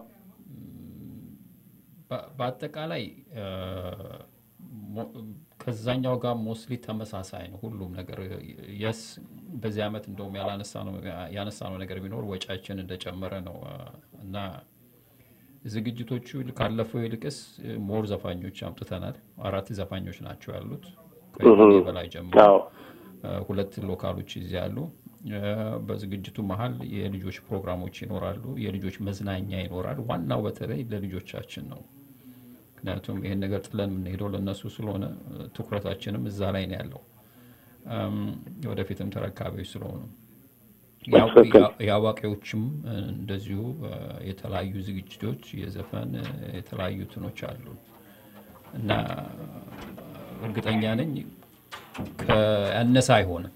በ- በአጠቃላይ አ፣ ሞ- ከዛኛው ጋር ሞስሊ ተመሳሳይ ነው ሁሉም ነገር። የስ በዚህ ዓመት እንደውም ያላነሳ ነው ያነሳ ነው ነገር ቢኖር ወጪያችን እንደጨመረ ነው አ፣ እና ዝግጅቶቹ ካለፈው ይልቅስ ሞር ዘፋኞች አምጥተናል። አራት ዘፋኞች ናቸው ያሉት ከእኔ በላይ ጀምሮ አዎ አ፣ ሁለት ሎካሎች እዚህ አሉ። አ፣ በዝግጅቱ መሀል የልጆች ፕሮግራሞች ይኖራሉ። የልጆች መዝናኛ ይኖራል። ዋናው በተለይ ለልጆቻችን ነው። ምክንያቱም ይህን ነገር ጥለን የምንሄደው ለእነሱ ስለሆነ አ፣ ትኩረታችንም እዛ ላይ ነው ያለው። አም፣ ወደፊትም ተረካቢዎች ስለሆኑ ያው- ትክክል። ያ- የአዋቂዎችም አ፣ እንደዚሁ አ፣ የተለያዩ ዝግጅቶች የዘፈን አ፣ የተለያዩ ትኖች አሉ እና እርግጠኛ ነኝ ያነሰ አይሆንም።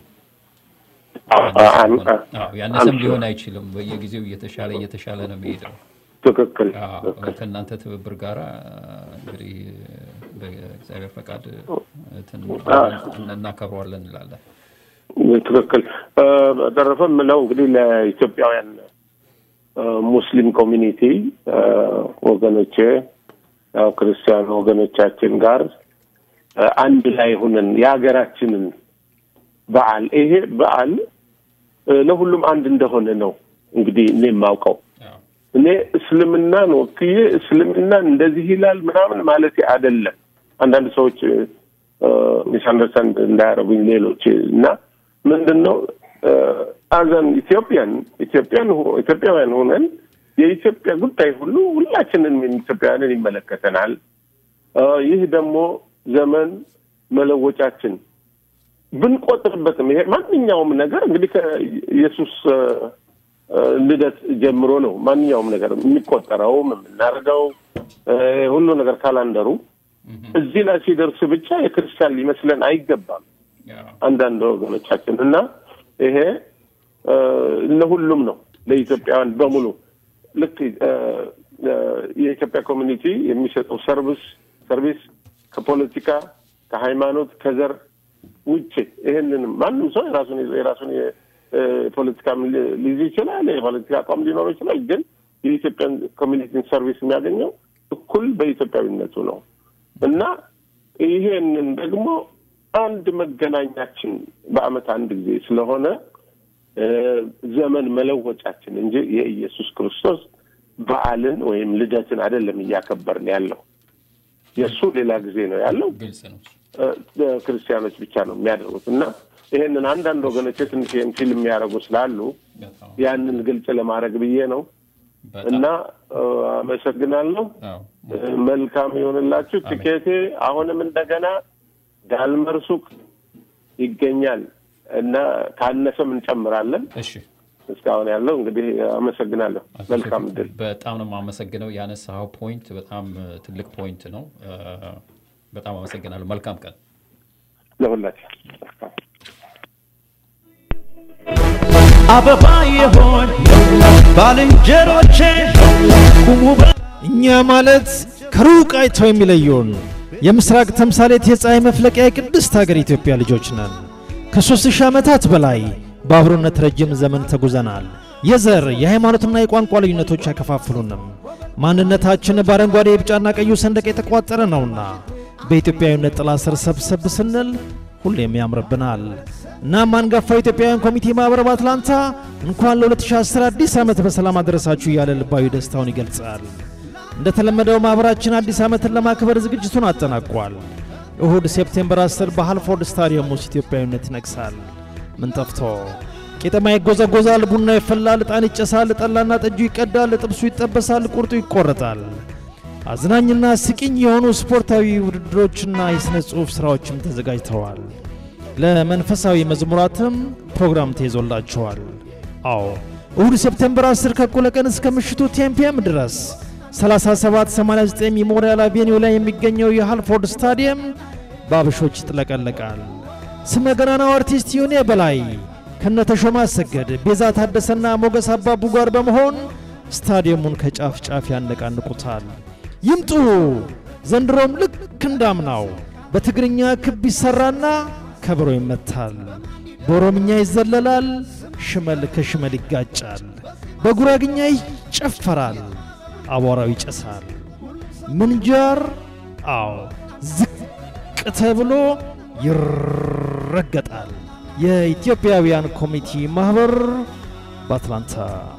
አዎ፣ ያነሰም ሊሆን አይችልም። በየጊዜው እየተሻለ እየተሻለ ነው የሚሄደው። ትክክል አዎ፣ ከእናንተ ትብብር ጋር እንግዲህ በእግዚአብሔር ፈቃድ እንትን እናከብረዋለን እንላለን። ትክክል። እ፣ በተረፈ የምለው እንግዲህ ለኢትዮጵያውያን እ፣ ሙስሊም ኮሚኒቲ እ፣ ወገኖቼ ያው ክርስቲያን ወገኖቻችን ጋር እ፣ አንድ ላይ ሁነን የሀገራችንን በዓል ይሄ በዓል እ፣ ለሁሉም አንድ እንደሆነ ነው እንግዲህ እኔ የማውቀው አዎ፣ እኔ እስልምናን ወክዬ እስልምናን እንደዚህ ይላል ምናምን ማለት አይደለም። አንዳንድ ሰዎች ሚስ አንደርስታንድ እንዳያደርጉኝ ሌሎች እና ምንድን ነው አዘን ኢትዮጵያን ኢትዮጵያን ሁ- ኢትዮጵያውያን ሆነን የኢትዮጵያ ጉዳይ ሁሉ ሁላችንን ኢትዮጵያውያንን ይመለከተናል። እ፣ ይህ ደግሞ ዘመን መለወጫችን ብንቆጥርበትም ይሄ ማንኛውም ነገር እንግዲህ ከኢየሱስ እ፣ እ፣ ልደት ጀምሮ ነው ማንኛውም ነገር የሚቆጠረውም የምናደርገው እ፣ ሁሉ ነገር ካላንደሩ እዚህ ላይ ሲደርስ ብቻ የክርስቲያን ሊመስለን አይገባም። አዎ፣ አንዳንድ ወገኖቻችን እና ይሄ እ፣ ለሁሉም ነው ለኢትዮጵያውያን በሙሉ ልክ እ፣ እ፣ የኢትዮጵያ ኮሚኒቲ የሚሰጠው ሰርቪስ ሰርቪስ ከፖለቲካ ከሃይማኖት ከዘር ውጭ ይሄንንም ማንም ሰው የራሱን የራሱን የፖለቲካ ሊይዝ ይችላል፣ የፖለቲካ አቋም ሊኖረው ይችላል። ግን የኢትዮጵያን ኮሚኒቲን ሰርቪስ የሚያገኘው እኩል በኢትዮጵያዊነቱ ነው እና ይሄንን ደግሞ አንድ መገናኛችን በዓመት አንድ ጊዜ ስለሆነ እ፣ ዘመን መለወጫችን እንጂ የኢየሱስ ክርስቶስ በዓልን ወይም ልደትን አይደለም እያከበርን ያለው። የእሱ ሌላ ጊዜ ነው ያለው። ግልጽ ነው። እ፣ ክርስቲያኖች ብቻ ነው የሚያደርጉት እና ይሄንን አንዳንድ ወገኖች ትንሽ ይህን ፊልም የሚያደርጉ ስላሉ በጣም ያንን ግልጽ ለማድረግ ብዬ ነው በጣም እና እ፣ አመሰግናለሁ። አዎ፣ እ፣ መልካም ይሆንላችሁ። ትኬቴ አሁንም እንደገና ዳልመር ሱቅ ይገኛል እና ካነሰም እንጨምራለን። እሺ እስካሁን ያለው እንግዲህ አመሰግናለሁ። መልካም እድል። በጣም ነው የማመሰግነው። ያነሳኸው ፖይንት በጣም እ፣ ትልቅ ፖይንት ነው። እ፣ በጣም አመሰግናለሁ። መልካም ቀን። ለሁላችን አበባ የሆን ባልንጀሮቼ ቁሙ በ- እኛ ማለት ከሩቅ አይተው የሚለዩን የምስራቅ ተምሳሌት የፀሐይ መፍለቂያ የቅድስት ሀገር ኢትዮጵያ ልጆች ነን። ከሦስት ሺህ ዓመታት በላይ በአብሮነት ረጅም ዘመን ተጉዘናል። የዘር የሃይማኖትና የቋንቋ ልዩነቶች አይከፋፍሉንም። ማንነታችን በአረንጓዴ የቢጫና ቀዩ ሰንደቅ የተቋጠረ ነውና በኢትዮጵያዊነት ጥላ ስር ሰብሰብ ስንል ሁሌም ያምርብናል። እናም አንጋፋው ኢትዮጵያውያን ኮሚቴ ማኅበር በአትላንታ እንኳን ለ2010 አዲስ ዓመት በሰላም አደረሳችሁ እያለ ልባዊ ደስታውን ይገልጻል። እንደተለመደው ማኅበራችን አዲስ ዓመትን ለማክበር ዝግጅቱን አጠናቋል። እሁድ ሴፕቴምበር 10 በሃልፎርድ ስታዲየም ውስጥ ኢትዮጵያዊነት ይነግሳል። ምን ጠፍቶ ቄጠማ ይጎዘጎዛል፣ ቡና ይፈላል፣ ዕጣን ይጨሳል፣ ጠላና ጠጁ ይቀዳል፣ ጥብሱ ይጠበሳል፣ ቁርጡ ይቆረጣል። አዝናኝና ስቂኝ የሆኑ ስፖርታዊ ውድድሮችና የሥነ ጽሑፍ ሥራዎችም ተዘጋጅተዋል። ለመንፈሳዊ መዝሙራትም ፕሮግራም ተይዞላቸዋል። አዎ እሁድ ሴፕቴምበር 10 ከእኩለ ቀን እስከ ምሽቱ ቴምፒየም ድረስ 3789 ሜሞሪያል አቬኒው ላይ የሚገኘው የሃልፎርድ ስታዲየም በአበሾች ይጥለቀለቃል። ስመ ገናናው አርቲስት ዮኔ በላይ ከነተሾመ አሰገድ፣ ቤዛ ታደሰና ሞገስ አባቡ ጋር በመሆን ስታዲየሙን ከጫፍ ጫፍ ያነቃንቁታል። ይምጡ! ዘንድሮም ልክ እንዳምናው በትግርኛ ክብ ይሰራና ከበሮ ይመታል፣ በኦሮምኛ ይዘለላል፣ ሽመል ከሽመል ይጋጫል፣ በጉራግኛ ይጨፈራል፣ አቧራው ይጨሳል። ምንጃር አዎ ዝቅ ተብሎ ይረገጣል። የኢትዮጵያውያን ኮሚቴ ማኅበር በአትላንታ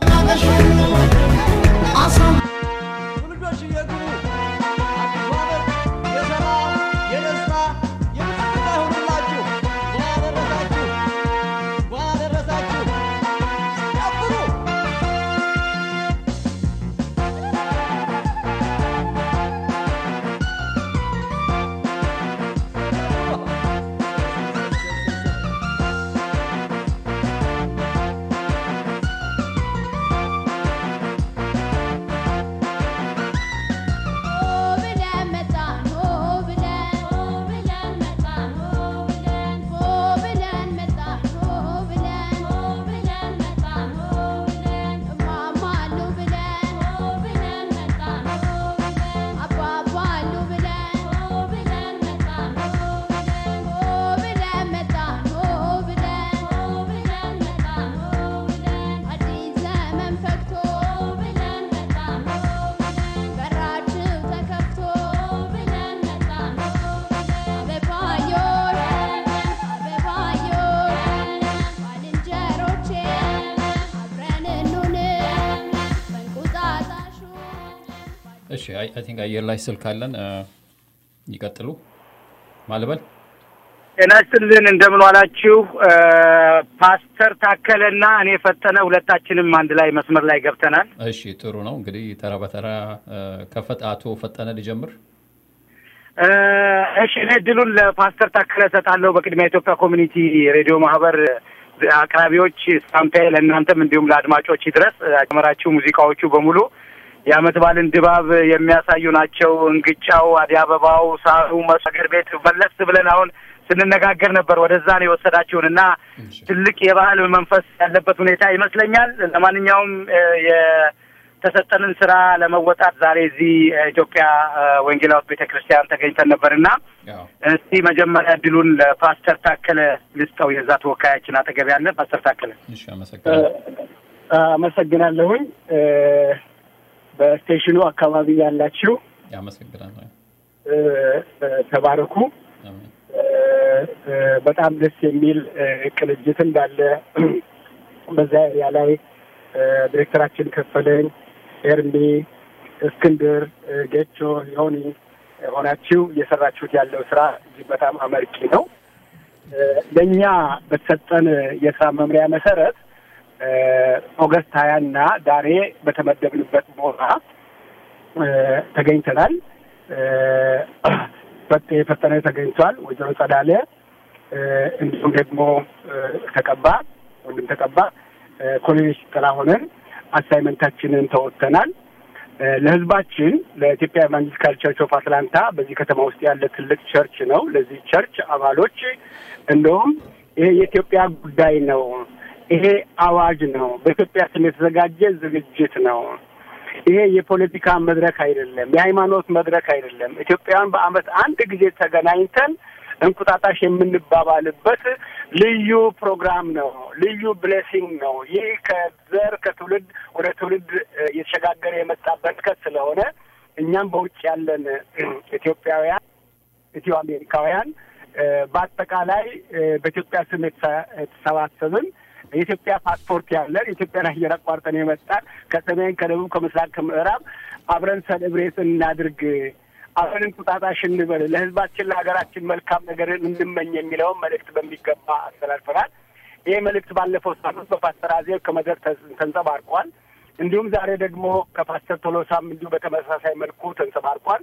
ትውልዶች እየግቡ አዲሱ ዓመት የሰላም የደስታ የብልጽግና ይሁንላችሁ። እንኳን አደረሳችሁ፣ እንኳን አደረሳችሁ። ጨፍሩ። እሺ አይ ቲንክ አየር ላይ ስልክ አለን። እ፣ ይቀጥሉ ማልበል ጤና ይስጥልን እንደምን ዋላችሁ። እ፣ ፓስተር ታከለና እኔ ፈጠነ ሁለታችንም አንድ ላይ መስመር ላይ ገብተናል። እሺ ጥሩ ነው እንግዲህ ተራ በተራ እ፣ ከፈት አቶ ፈጠነ ልጀምር። እ፣ እሺ እኔ እድሉን ለፓስተር ታከለ እሰጣለሁ። በቅድሚያ ኢትዮጵያ ኮሚኒቲ ሬዲዮ ማህበር አቅራቢዎች ሰላምታዬ ለእናንተም እንዲሁም ለአድማጮች ይድረስ። ያጀመራችሁ ሙዚቃዎቹ በሙሉ የዓመት በዓልን ድባብ የሚያሳዩ ናቸው። እንግጫው፣ አደይ አበባው፣ ሳሩ፣ መሰገር ቤት መለስ ብለን አሁን ስንነጋገር ነበር። ወደዛ ነው የወሰዳችሁን እና ትልቅ የባህል መንፈስ ያለበት ሁኔታ ይመስለኛል። ለማንኛውም እ፣ የተሰጠንን ስራ ለመወጣት ዛሬ እዚህ እ፣ ኢትዮጵያ እ፣ ወንጌላዊት ቤተ ክርስቲያን ተገኝተን ነበር እና እስቲ መጀመሪያ እድሉን ለፓስተር ታከለ ልስጠው። የዛ ተወካያችን አጠገብ ያለ ፓስተር ታከለ። እሺ አመሰግናለሁ። አመሰግናለሁኝ። እ፣ በስቴሽኑ አካባቢ ያላችሁ ያመሰግናለሁ። እ፣ እ፣ ተባረኩ። እ፣ እ፣ በጣም ደስ የሚል እ፣ ቅንጅት እንዳለ በዛ ኤሪያ ላይ እ፣ ዲሬክተራችን ከፈለኝ፣ ኤርሚ፣ እስክንድር፣ እ፣ ጌቾ፣ ዮኒ ሆናችሁ እየሰራችሁት ያለው ስራ እጅግ በጣም አመርቂ ነው። እ፣ ለእኛ በተሰጠን የስራ መምሪያ መሰረት እ፣ ኦገስት ሀያ እና ዛሬ በተመደብንበት ቦታ እ፣ ተገኝተናል። እ፣ ፈጤ ፈጠነ ተገኝቷል። ወይዘሮ ጸዳለ እ፣ እንዲሁም ደግሞ እ፣ ተቀባ ወንድም ተቀባ እ፣ ኮሎኔል ጥላሁንን አሳይመንታችንን ተወጥተናል። እ፣ ለህዝባችን ለኢትዮጵያ ኢቫንጀሊካል ቸርች ኦፍ አትላንታ በዚህ ከተማ ውስጥ ያለ ትልቅ ቸርች ነው። ለዚህ ቸርች አባሎች እንደውም ይሄ የኢትዮጵያ ጉዳይ ነው፣ ይሄ አዋጅ ነው፣ በኢትዮጵያ ስም የተዘጋጀ ዝግጅት ነው። ይሄ የፖለቲካ መድረክ አይደለም፣ የሃይማኖት መድረክ አይደለም። ኢትዮጵያውያን በአመት አንድ ጊዜ ተገናኝተን እንቁጣጣሽ የምንባባልበት ልዩ ፕሮግራም ነው። ልዩ ብሌሲንግ ነው። ይህ ከዘር ከትውልድ ወደ ትውልድ እ፣ እየተሸጋገረ የመጣ በረከት ስለሆነ እኛም በውጭ ያለን እ፣ ኢትዮጵያውያን ኢትዮ አሜሪካውያን እ፣ በአጠቃላይ እ፣ በኢትዮጵያ ስም የተሰ- የተሰባሰብን የኢትዮጵያ ፓስፖርት ያለን የኢትዮጵያን አየር አቋርጠን የመጣን ከሰሜን፣ ከደቡብ፣ ከምስራቅ፣ ከምዕራብ አብረን ሰሌብሬት እናድርግ፣ አብረን እንቁጣጣሽ እንበል፣ ለህዝባችን ለሀገራችን መልካም ነገርን እንመኝ የሚለውን መልእክት በሚገባ አስተላልፈናል። ይህ መልእክት ባለፈው ሳምንት በፓስተር አዜብ ከመድረክ ተን- ተንጸባርቋል። እንዲሁም ዛሬ ደግሞ ከፓስተር ቶሎሳም እንዲሁ በተመሳሳይ መልኩ ተንጸባርቋል።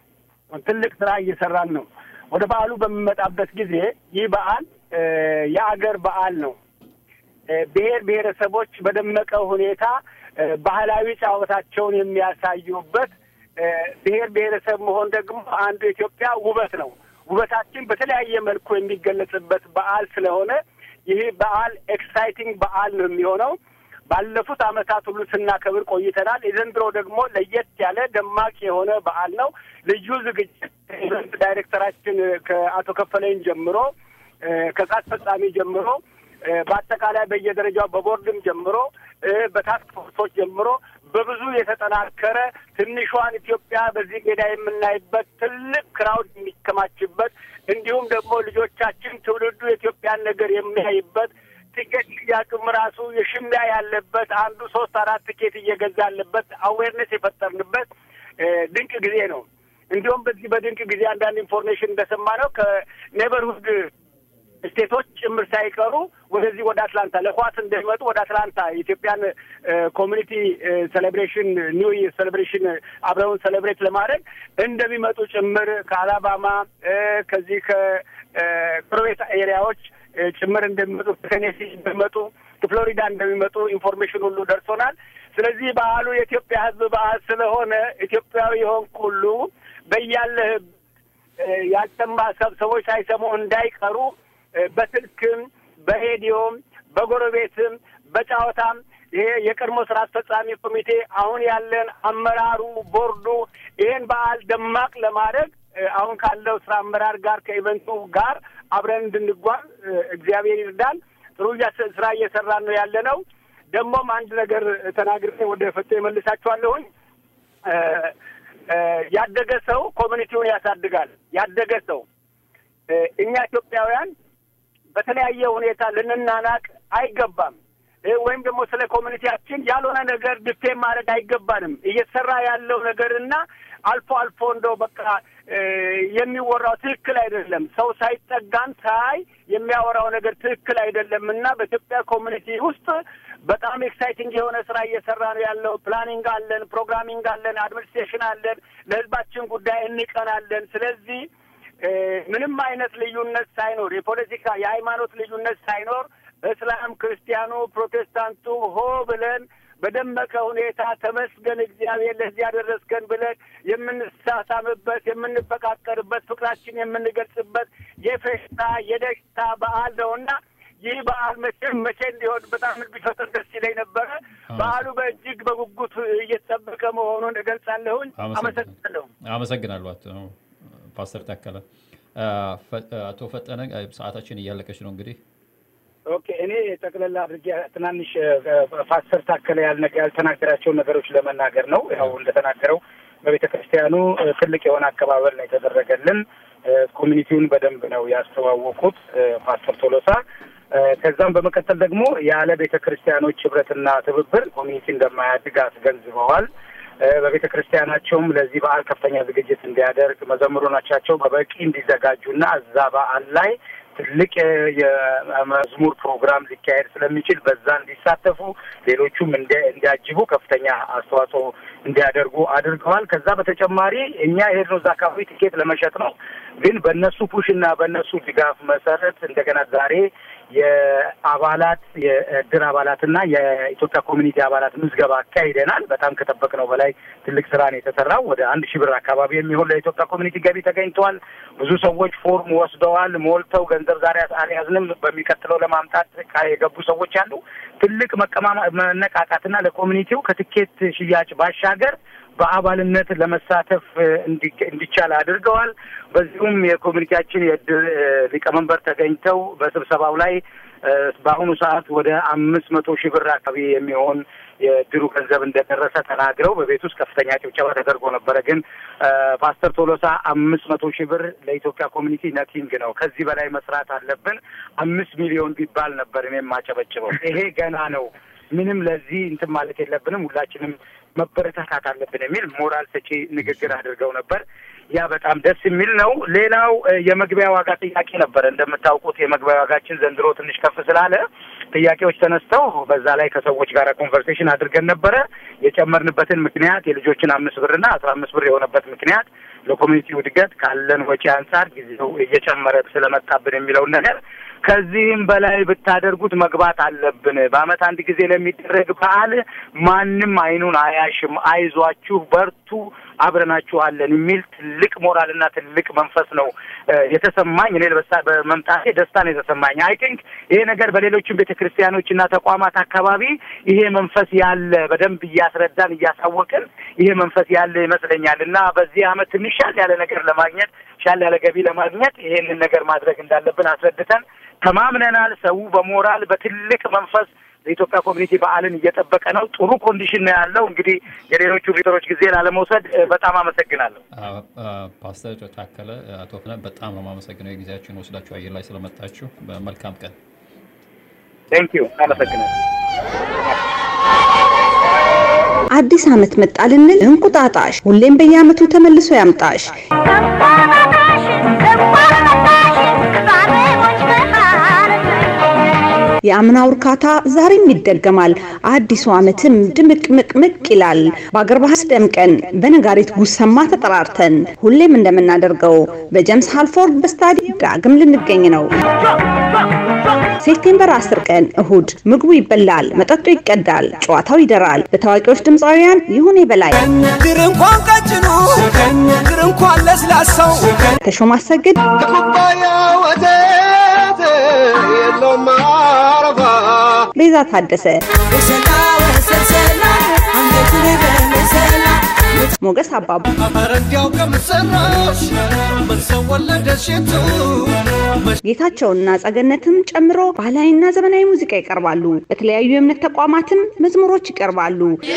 ትልቅ ስራ እየሰራን ነው። ወደ በዓሉ በሚመጣበት ጊዜ ይህ በዓል እ፣ የአገር በዓል ነው። እ፣ ብሔር ብሔረሰቦች በደመቀ ሁኔታ እ፣ ባህላዊ ጨዋታቸውን የሚያሳዩበት እ፣ ብሔር ብሔረሰብ መሆን ደግሞ አንዱ የኢትዮጵያ ውበት ነው። ውበታችን በተለያየ መልኩ የሚገለጽበት በዓል ስለሆነ ይህ በዓል ኤክሳይቲንግ በዓል ነው የሚሆነው። ባለፉት ዓመታት ሁሉ ስናከብር ቆይተናል። የዘንድሮ ደግሞ ለየት ያለ ደማቅ የሆነ በዓል ነው። ልዩ ዝግጅት ኢቨንት ዳይሬክተራችን ከአቶ ከፈለኝ ጀምሮ እ፣ ከስራ አስፈጻሚ ጀምሮ እ፣ በአጠቃላይ በየደረጃው በቦርድም ጀምሮ እ፣ በታስክ ፎርሶች ጀምሮ በብዙ የተጠናከረ ትንሿን ኢትዮጵያ በዚህ ሜዳ የምናይበት ትልቅ ክራውድ የሚከማችበት እንዲሁም ደግሞ ልጆቻችን ትውልዱ የኢትዮጵያን ነገር የሚያይበት ቲኬት ሽያጩም ራሱ የሽሚያ ያለበት አንዱ ሶስት አራት ቲኬት እየገዛ ያለበት አዌርነስ የፈጠርንበት እ፣ ድንቅ ጊዜ ነው። እንዲሁም በዚህ በድንቅ ጊዜ አንዳንድ ኢንፎርሜሽን እንደሰማ ነው ከኔበርሁድ ስቴቶች ጭምር ሳይቀሩ ወደዚህ ወደ አትላንታ ለኳስ እንደሚመጡ ወደ አትላንታ የኢትዮጵያን ኮሚኒቲ ሴሌብሬሽን ኒው ይር ሴሌብሬሽን አብረውን ሴሌብሬት ለማድረግ እንደሚመጡ ጭምር ከአላባማ እ፣ ከዚህ ከጎረቤት ኤሪያዎች እ፣ ጭምር እንደሚመጡ ከቴኔሲ እንደሚመጡ ከፍሎሪዳ እንደሚመጡ ኢንፎርሜሽን ሁሉ ደርሶናል። ስለዚህ በዓሉ የኢትዮጵያ ሕዝብ በዓል ስለሆነ ኢትዮጵያዊ የሆንክ ሁሉ በያለህበት እ፣ ያልሰማ ሰብ- ሰዎች ሳይሰሙ እንዳይቀሩ እ፣ በስልክም በሬዲዮም በጎረቤትም በጨዋታም ይሄ የቀድሞ ስራ አስፈጻሚ ኮሚቴ አሁን ያለን አመራሩ ቦርዱ ይሄን በዓል ደማቅ ለማድረግ እ፣ አሁን ካለው ስራ አመራር ጋር ከኢቨንቱ ጋር አብረን እንድንጓዝ እ፣ እግዚአብሔር ይርዳን። ጥሩ እያስ- ስራ እየሰራን ነው ያለ ነው። ደግሞም አንድ ነገር ተናግሬ ወደ ፈቶ የመልሳችኋለሁኝ። እ፣ እ፣ ያደገ ሰው ኮሚኒቲውን ያሳድጋል። ያደገ ሰው እ፣ እኛ ኢትዮጵያውያን በተለያየ ሁኔታ ልንናናቅ አይገባም። እ፣ ወይም ደግሞ ስለ ኮሚኒቲያችን ያልሆነ ነገር ድፌም ማድረግ አይገባንም። እየተሰራ ያለው ነገርና አልፎ አልፎ እንደው በቃ እ፣ የሚወራው ትክክል አይደለም። ሰው ሳይጠጋን ሳይ የሚያወራው ነገር ትክክል አይደለም እና በኢትዮጵያ ኮሚኒቲ ውስጥ በጣም ኤክሳይቲንግ የሆነ ስራ እየሰራ ነው ያለው። ፕላኒንግ አለን፣ ፕሮግራሚንግ አለን፣ አድሚኒስትሬሽን አለን። ለህዝባችን ጉዳይ እንቀናለን። ስለዚህ እ፣ ምንም አይነት ልዩነት ሳይኖር የፖለቲካ የሃይማኖት ልዩነት ሳይኖር እስላም፣ ክርስቲያኑ፣ ፕሮቴስታንቱ ሆ ብለን በደመቀ ሁኔታ ተመስገን እግዚአብሔር ለዚህ ያደረስከን ብለን የምንሳሳምበት የምንፈቃቀርበት ፍቅራችን የምንገልጽበት የፌሽታ የደስታ በዓል ነውና ይህ በዓል መቼም መቼ እንዲሆን በጣም ቢፈጥር ደስ ይለኝ ነበረ። በዓሉ በእጅግ በጉጉት እየተጠበቀ መሆኑን እገልጻለሁኝ። አመሰግናለሁ። አመሰግናለሁ አቶ ፓስተር ታከለ። አ፣ ፈ- አቶ ፈጠነ ሰዓታችን እያለቀች ነው እንግዲህ ኦኬ እኔ ጠቅለላ አድርጌ ትናንሽ እ፣ ፓስተር ታከለ ያልነ- ያልተናገራቸውን ነገሮች ለመናገር ነው። ያው እንደተናገረው በቤተ ክርስቲያኑ እ፣ ትልቅ የሆነ አቀባበል ነው የተደረገልን። እ፣ ኮሚኒቲውን በደንብ ነው ያስተዋወቁት እ፣ ፓስተር ቶሎሳ። እ፣ ከዛም በመቀጠል ደግሞ ያለ ቤተ ክርስቲያኖች ህብረትና ትብብር ኮሚኒቲ እንደማያድግ አስገንዝበዋል። እ፣ በቤተ ክርስቲያናቸውም ለዚህ በዓል ከፍተኛ ዝግጅት እንዲያደርግ መዘምሮቻቸው በበቂ እንዲዘጋጁና እዛ በዓል ላይ ትልቅ የመዝሙር ፕሮግራም ሊካሄድ ስለሚችል በዛ እንዲሳተፉ ሌሎቹም እንዲያጅቡ ከፍተኛ አስተዋጽኦ እንዲያደርጉ አድርገዋል። ከዛ በተጨማሪ እኛ የሄድነው እዛ አካባቢ ቲኬት ለመሸጥ ነው። ግን በእነሱ ፑሽ እና በእነሱ ድጋፍ መሰረት እንደገና ዛሬ የአባላት የእድር አባላትና የኢትዮጵያ ኮሚኒቲ አባላት ምዝገባ አካሂደናል። በጣም ከጠበቅነው በላይ ትልቅ ስራ ነው የተሰራው። ወደ አንድ ሺህ ብር አካባቢ የሚሆን ለኢትዮጵያ ኮሚኒቲ ገቢ ተገኝተዋል። ብዙ ሰዎች ፎርም ወስደዋል፣ ሞልተው ገንዘብ ዛሬ አልያዝንም በሚቀጥለው ለማምጣት የገቡ ሰዎች አሉ። ትልቅ መቀማማ መነቃቃትና ለኮሚኒቲው ከትኬት ሽያጭ ባሻገር በአባልነት ለመሳተፍ እንዲቻል አድርገዋል። በዚሁም የኮሚኒቲያችን የእድር ሊቀመንበር ተገኝተው በስብሰባው ላይ በአሁኑ ሰዓት ወደ አምስት መቶ ሺህ ብር አካባቢ የሚሆን የእድሩ ገንዘብ እንደደረሰ ተናግረው በቤት ውስጥ ከፍተኛ ጭብጨባ ተደርጎ ነበረ። ግን ፓስተር ቶሎሳ አምስት መቶ ሺህ ብር ለኢትዮጵያ ኮሚኒቲ ነቲንግ ነው፣ ከዚህ በላይ መስራት አለብን፣ አምስት ሚሊዮን ቢባል ነበር እኔም ማጨበጭበው። ይሄ ገና ነው፣ ምንም ለዚህ እንትን ማለት የለብንም፣ ሁላችንም መበረታታት አለብን የሚል ሞራል ሰጪ ንግግር አድርገው ነበር። ያ በጣም ደስ የሚል ነው። ሌላው የመግቢያ ዋጋ ጥያቄ ነበረ። እንደምታውቁት የመግቢያ ዋጋችን ዘንድሮ ትንሽ ከፍ ስላለ ጥያቄዎች ተነስተው በዛ ላይ ከሰዎች ጋር ኮንቨርሴሽን አድርገን ነበረ። የጨመርንበትን ምክንያት የልጆችን አምስት ብርና አስራ አምስት ብር የሆነበት ምክንያት ለኮሚኒቲው እድገት ካለን ወጪ አንጻር ጊዜው እየጨመረ ስለመጣብን የሚለውን ነገር ከዚህም በላይ ብታደርጉት መግባት አለብን። በዓመት አንድ ጊዜ ለሚደረግ በዓል ማንም አይኑን አያሽም። አይዟችሁ፣ በርቱ፣ አብረናችኋለን የሚል ትልቅ ሞራልና ትልቅ መንፈስ ነው የተሰማኝ። እኔ በመምጣቴ ደስታ ነው የተሰማኝ። አይ ቲንክ ይሄ ነገር በሌሎችም ቤተ ክርስቲያኖችና ተቋማት አካባቢ ይሄ መንፈስ ያለ በደንብ እያስረዳን እያሳወቅን ይሄ መንፈስ ያለ ይመስለኛል እና በዚህ ዓመት ትንሽ ሻል ያለ ነገር ለማግኘት ሻል ያለ ገቢ ለማግኘት ይሄንን ነገር ማድረግ እንዳለብን አስረድተን ተማምነናል። ሰው በሞራል በትልቅ መንፈስ የኢትዮጵያ ኮሚኒቲ በዓልን እየጠበቀ ነው። ጥሩ ኮንዲሽን ነው ያለው። እንግዲህ የሌሎቹ ቪተሮች ጊዜ ላለመውሰድ በጣም አመሰግናለሁ። ፓስተር ታከለ፣ አቶ ፍነ በጣም ነው የማመሰግነው የጊዜያችሁን ወስዳችሁ አየር ላይ ስለመጣችሁ። መልካም ቀን። ቴንክ ዩ አመሰግናለሁ። አዲስ ዓመት መጣ ልንል እንቁጣጣሽ ሁሌም በየዓመቱ ተመልሶ ያምጣሽ። የአምናው እርካታ ዛሬም ይደገማል። አዲሱ ዓመትም ድምቅምቅምቅ ይላል። በአገር ባህል ደምቀን በነጋሪት ጉሰማ ተጠራርተን ሁሌም እንደምናደርገው በጀምስ ሃልፎርድ በስታዲየም ዳግም ልንገኝ ነው። ሴፕቴምበር 10 ቀን እሁድ ምግቡ ይበላል፣ መጠጡ ይቀዳል፣ ጨዋታው ይደራል። በታዋቂዎች ድምፃውያን ይሁኔ በላይ፣ ግር እንኳን ቀጭኑ ግር እንኳን ለስላሳው ተሾመ አሰግድ፣ ኩባያ ወተት የለውም አረፋ ቤዛ ታደሰ፣ ሞገስ አባቡ፣ ኧረ እንዲያው ከምሰራሽ ምን ሰው ወለደሽ የቱ ጌታቸውና ጸገነትም ጨምሮ ባህላዊና ዘመናዊ ሙዚቃ ይቀርባሉ። በተለያዩ የእምነት ተቋማትም መዝሙሮች ይቀርባሉ።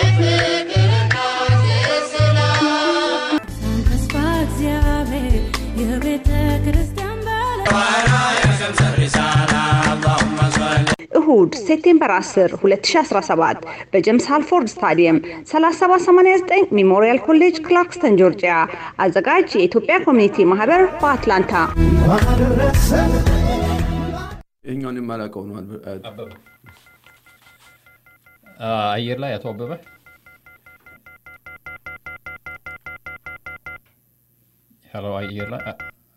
ተስፋ እግዚአብሔር የቤተ ክርስቲያን እሁድ ሴፕቴምበር 10 2017 በጀምስ ሃልፎርድ ስታዲየም 3789 ሜሞሪያል ኮሌጅ ክላርክስተን ጆርጂያ። አዘጋጅ የኢትዮጵያ ኮሚኒቲ ማህበር በአትላንታ። ይህኛውን የማላውቀው ነው። አየር ላይ አቶ አበበ ሄሎ፣ አየር ላይ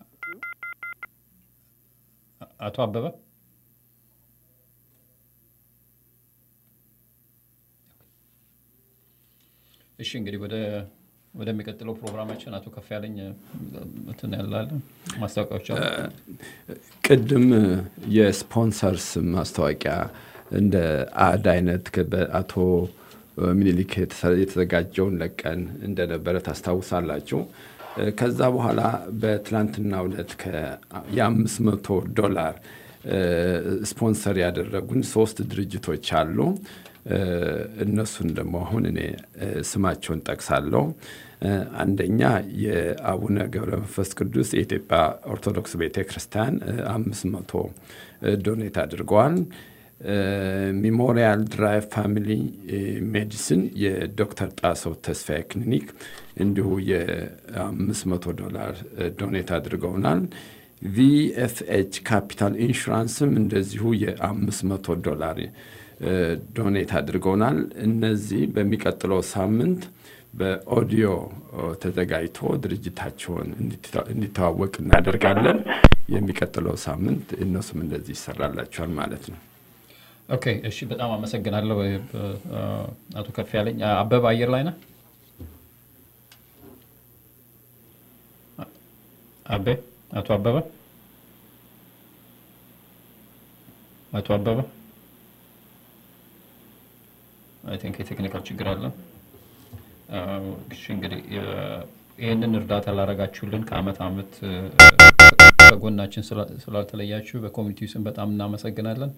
አቶ አበበ እሺ እንግዲህ ወደ ወደሚቀጥለው ፕሮግራማችን አቶ ከፍ ያለኝ እንትን ያላለ ማስታወቂያዎች አሉ። ቅድም የስፖንሰርስ ማስታወቂያ እንደ አድ አይነት በአቶ ሚኒሊክ የተዘጋጀውን ለቀን እንደነበረ ታስታውሳላችሁ። ከዛ በኋላ በትላንትና ዕለት የአምስት መቶ ዶላር ስፖንሰር ያደረጉን ሶስት ድርጅቶች አሉ። እነሱን ደግሞ አሁን እኔ ስማቸውን ጠቅሳለሁ። አንደኛ የአቡነ ገብረ መንፈስ ቅዱስ የኢትዮጵያ ኦርቶዶክስ ቤተ ክርስቲያን አምስት መቶ ዶኔት አድርገዋል። ሚሞሪያል ድራይቭ ፋሚሊ ሜዲሲን የዶክተር ጣሰው ተስፋዬ ክሊኒክ እንዲሁ የአምስት መቶ ዶላር ዶኔት አድርገውናል። ቪኤፍኤች ካፒታል ኢንሹራንስም እንደዚሁ የአምስት መቶ ዶላር ዶኔት አድርገውናል። እነዚህ በሚቀጥለው ሳምንት በኦዲዮ ተዘጋጅቶ ድርጅታቸውን እንዲተዋወቅ እናደርጋለን። የሚቀጥለው ሳምንት እነሱም እንደዚህ ይሰራላቸዋል ማለት ነው። ኦኬ፣ እሺ፣ በጣም አመሰግናለሁ አቶ ከፍ ያለኝ። አበበ አየር ላይ ነህ? አቤ አቶ አበበ አቶ አበበ አይ ቲንክ የቴክኒካል ችግር አለ። እሺ እንግዲህ ይህንን እርዳታ ላረጋችሁልን ከአመት አመት ከጎናችን ስላልተለያችሁ በኮሚኒቲው ስም በጣም እናመሰግናለን።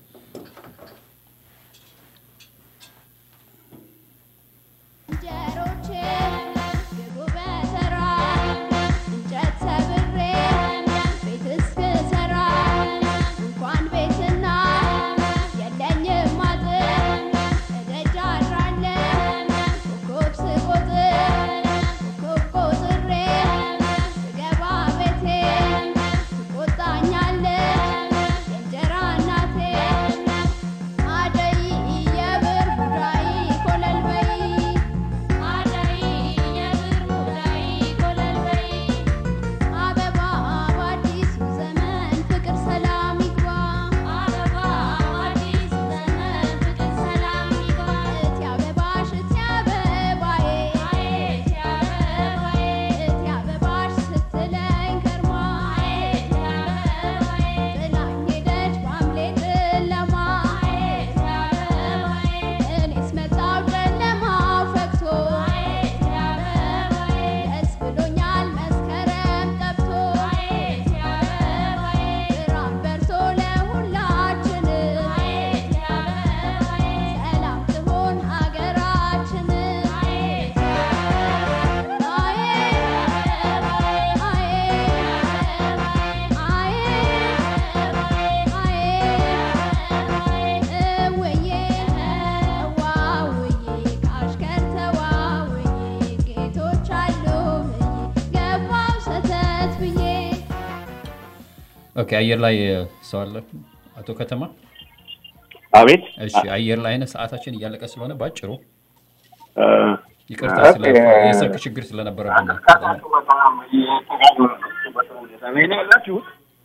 ኦኬ፣ አየር ላይ ሰው አለ። አቶ ከተማ አቤት። እሺ፣ አየር ላይ ነህ። ሰዓታችን እያለቀ ስለሆነ ባጭሩ ይቅርታ፣ የስልክ ችግር ስለነበረብን ነው። ያላችሁት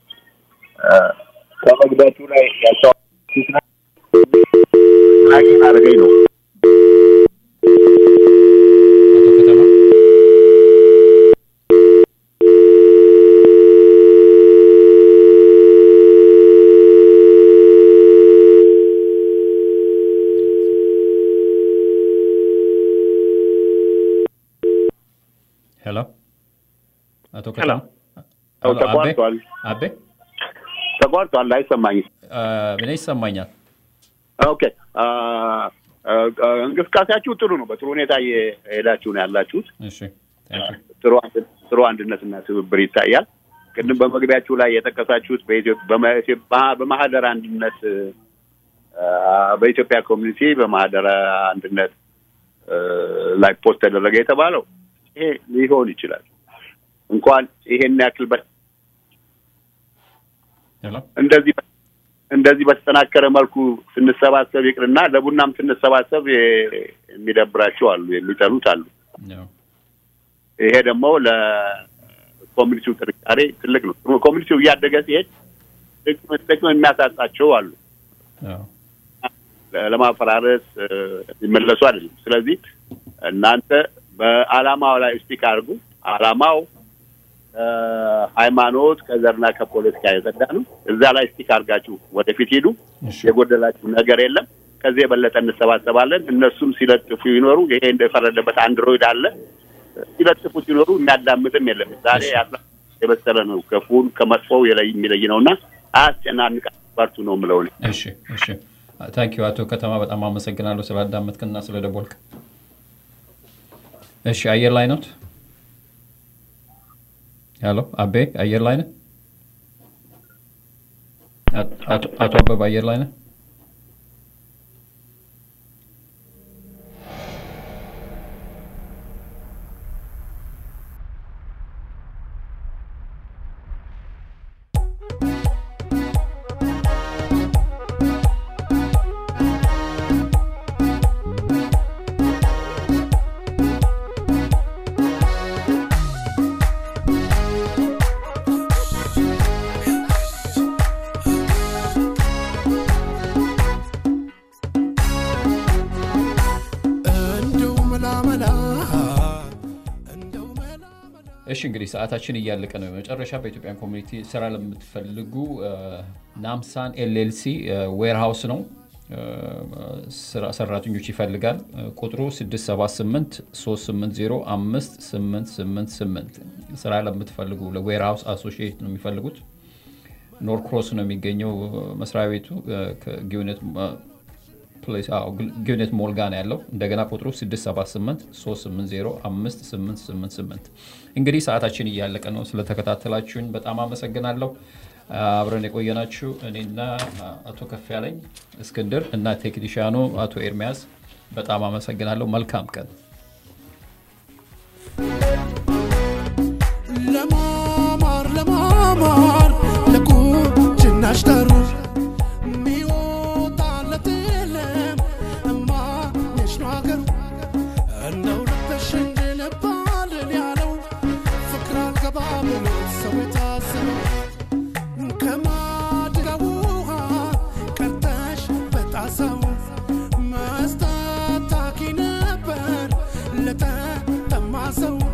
ከመግባቱ ላይ ያቸው አድርገኝ ነው ሄሎ አቶ ከተማ ተቋርጧል። አቤ ተቋርጧል። አይሰማኝም። እኔ ይሰማኛል። ኦኬ እንቅስቃሴያችሁ ጥሩ ነው። በጥሩ ሁኔታ እየሄዳችሁ ነው ያላችሁት። እሺ ጥሩ አንድነትና ትብብር ይታያል። ቅድም በመግቢያችሁ ላይ የጠቀሳችሁት በማህደር አንድነት በኢትዮጵያ ኮሚኒቲ በማህደር አንድነት ላይ ፖስት ተደረገ የተባለው ይሄ ሊሆን ይችላል። እንኳን ይሄን ያክል እንደዚህ እንደዚህ በተጠናከረ መልኩ ስንሰባሰብ ይቅርና ለቡናም ስንሰባሰብ የሚደብራቸው አሉ፣ የሚጠሉት አሉ። ይሄ ደግሞ ለኮሚኒቲው ጥንካሬ ትልቅ ነው። ኮሚኒቲው እያደገ ሲሄድ ጥቅም የሚያሳጣቸው አሉ። ለማፈራረስ የሚመለሱ አይደለም። ስለዚህ እናንተ በአላማው ላይ ስቲክ አድርጉ። አላማው ሃይማኖት ከዘርና ከፖለቲካ የጸዳ ነው። እዛ ላይ ስቲክ አድርጋችሁ ወደፊት ሂዱ። የጎደላችሁ ነገር የለም። ከዚህ የበለጠ እንሰባሰባለን። እነሱም ሲለጥፉ ይኖሩ። ይሄ እንደፈረደበት አንድሮይድ አለ። ሲለጥፉ ሲኖሩ የሚያዳምጥም የለም። ዛሬ ያለ የበሰለ ነው። ክፉን ከመጥፎው የለይ የሚለይ ነው እና አያስጨናንቃ በርቱ ነው የምለው እኔ። እሺ እሺ። ታንኪዩ አቶ ከተማ በጣም አመሰግናለሁ ስላዳመጥክና ስለደወልክ። እሺ አየር ላይ ነው። ሄሎ አቤ አየር ላይ ነህ? አቶ አበበ አየር ላይ ነህ? እሺ እንግዲህ ሰዓታችን እያለቀ ነው። መጨረሻ በኢትዮጵያን ኮሚኒቲ ስራ ለምትፈልጉ ናምሳን ኤልኤልሲ ዌርሃውስ ነው ስራ- ሰራተኞች ይፈልጋል። ቁጥሩ 678 380 5888 ስራ ለምትፈልጉ ለዌርሃውስ አሶሺዬት ነው የሚፈልጉት። ኖርክሮስ ነው የሚገኘው መስሪያ ቤቱ ከጊውነት ፕሌስ አዎ፣ ጊውኔት ሞል ጋር ነው ያለው። እንደገና ቁጥሩ 678 380 5888 እንግዲህ ሰዓታችን እያለቀ ነው። ስለተከታተላችሁኝ በጣም አመሰግናለሁ። አብረን የቆየናችሁ እኔና አቶ ከፍ ያለኝ እስክንድር እና ቴክኒሽያኑ አቶ ኤርሚያስ በጣም አመሰግናለሁ። መልካም ቀን። ለማማር ለማማር ለቁንጅናሽ ጠሩ ሚወጣለት የለም እማየሽ ነው አገሩ እንደው ልበሽ እንድንባልን ያለው ፍቅር አልገባ ብሎ ሰው የታዘበው ከማድጋ ውሃ ቀርተሽ በጣሳው መስጠት ታኪ ነበር ለተጠማ ሰው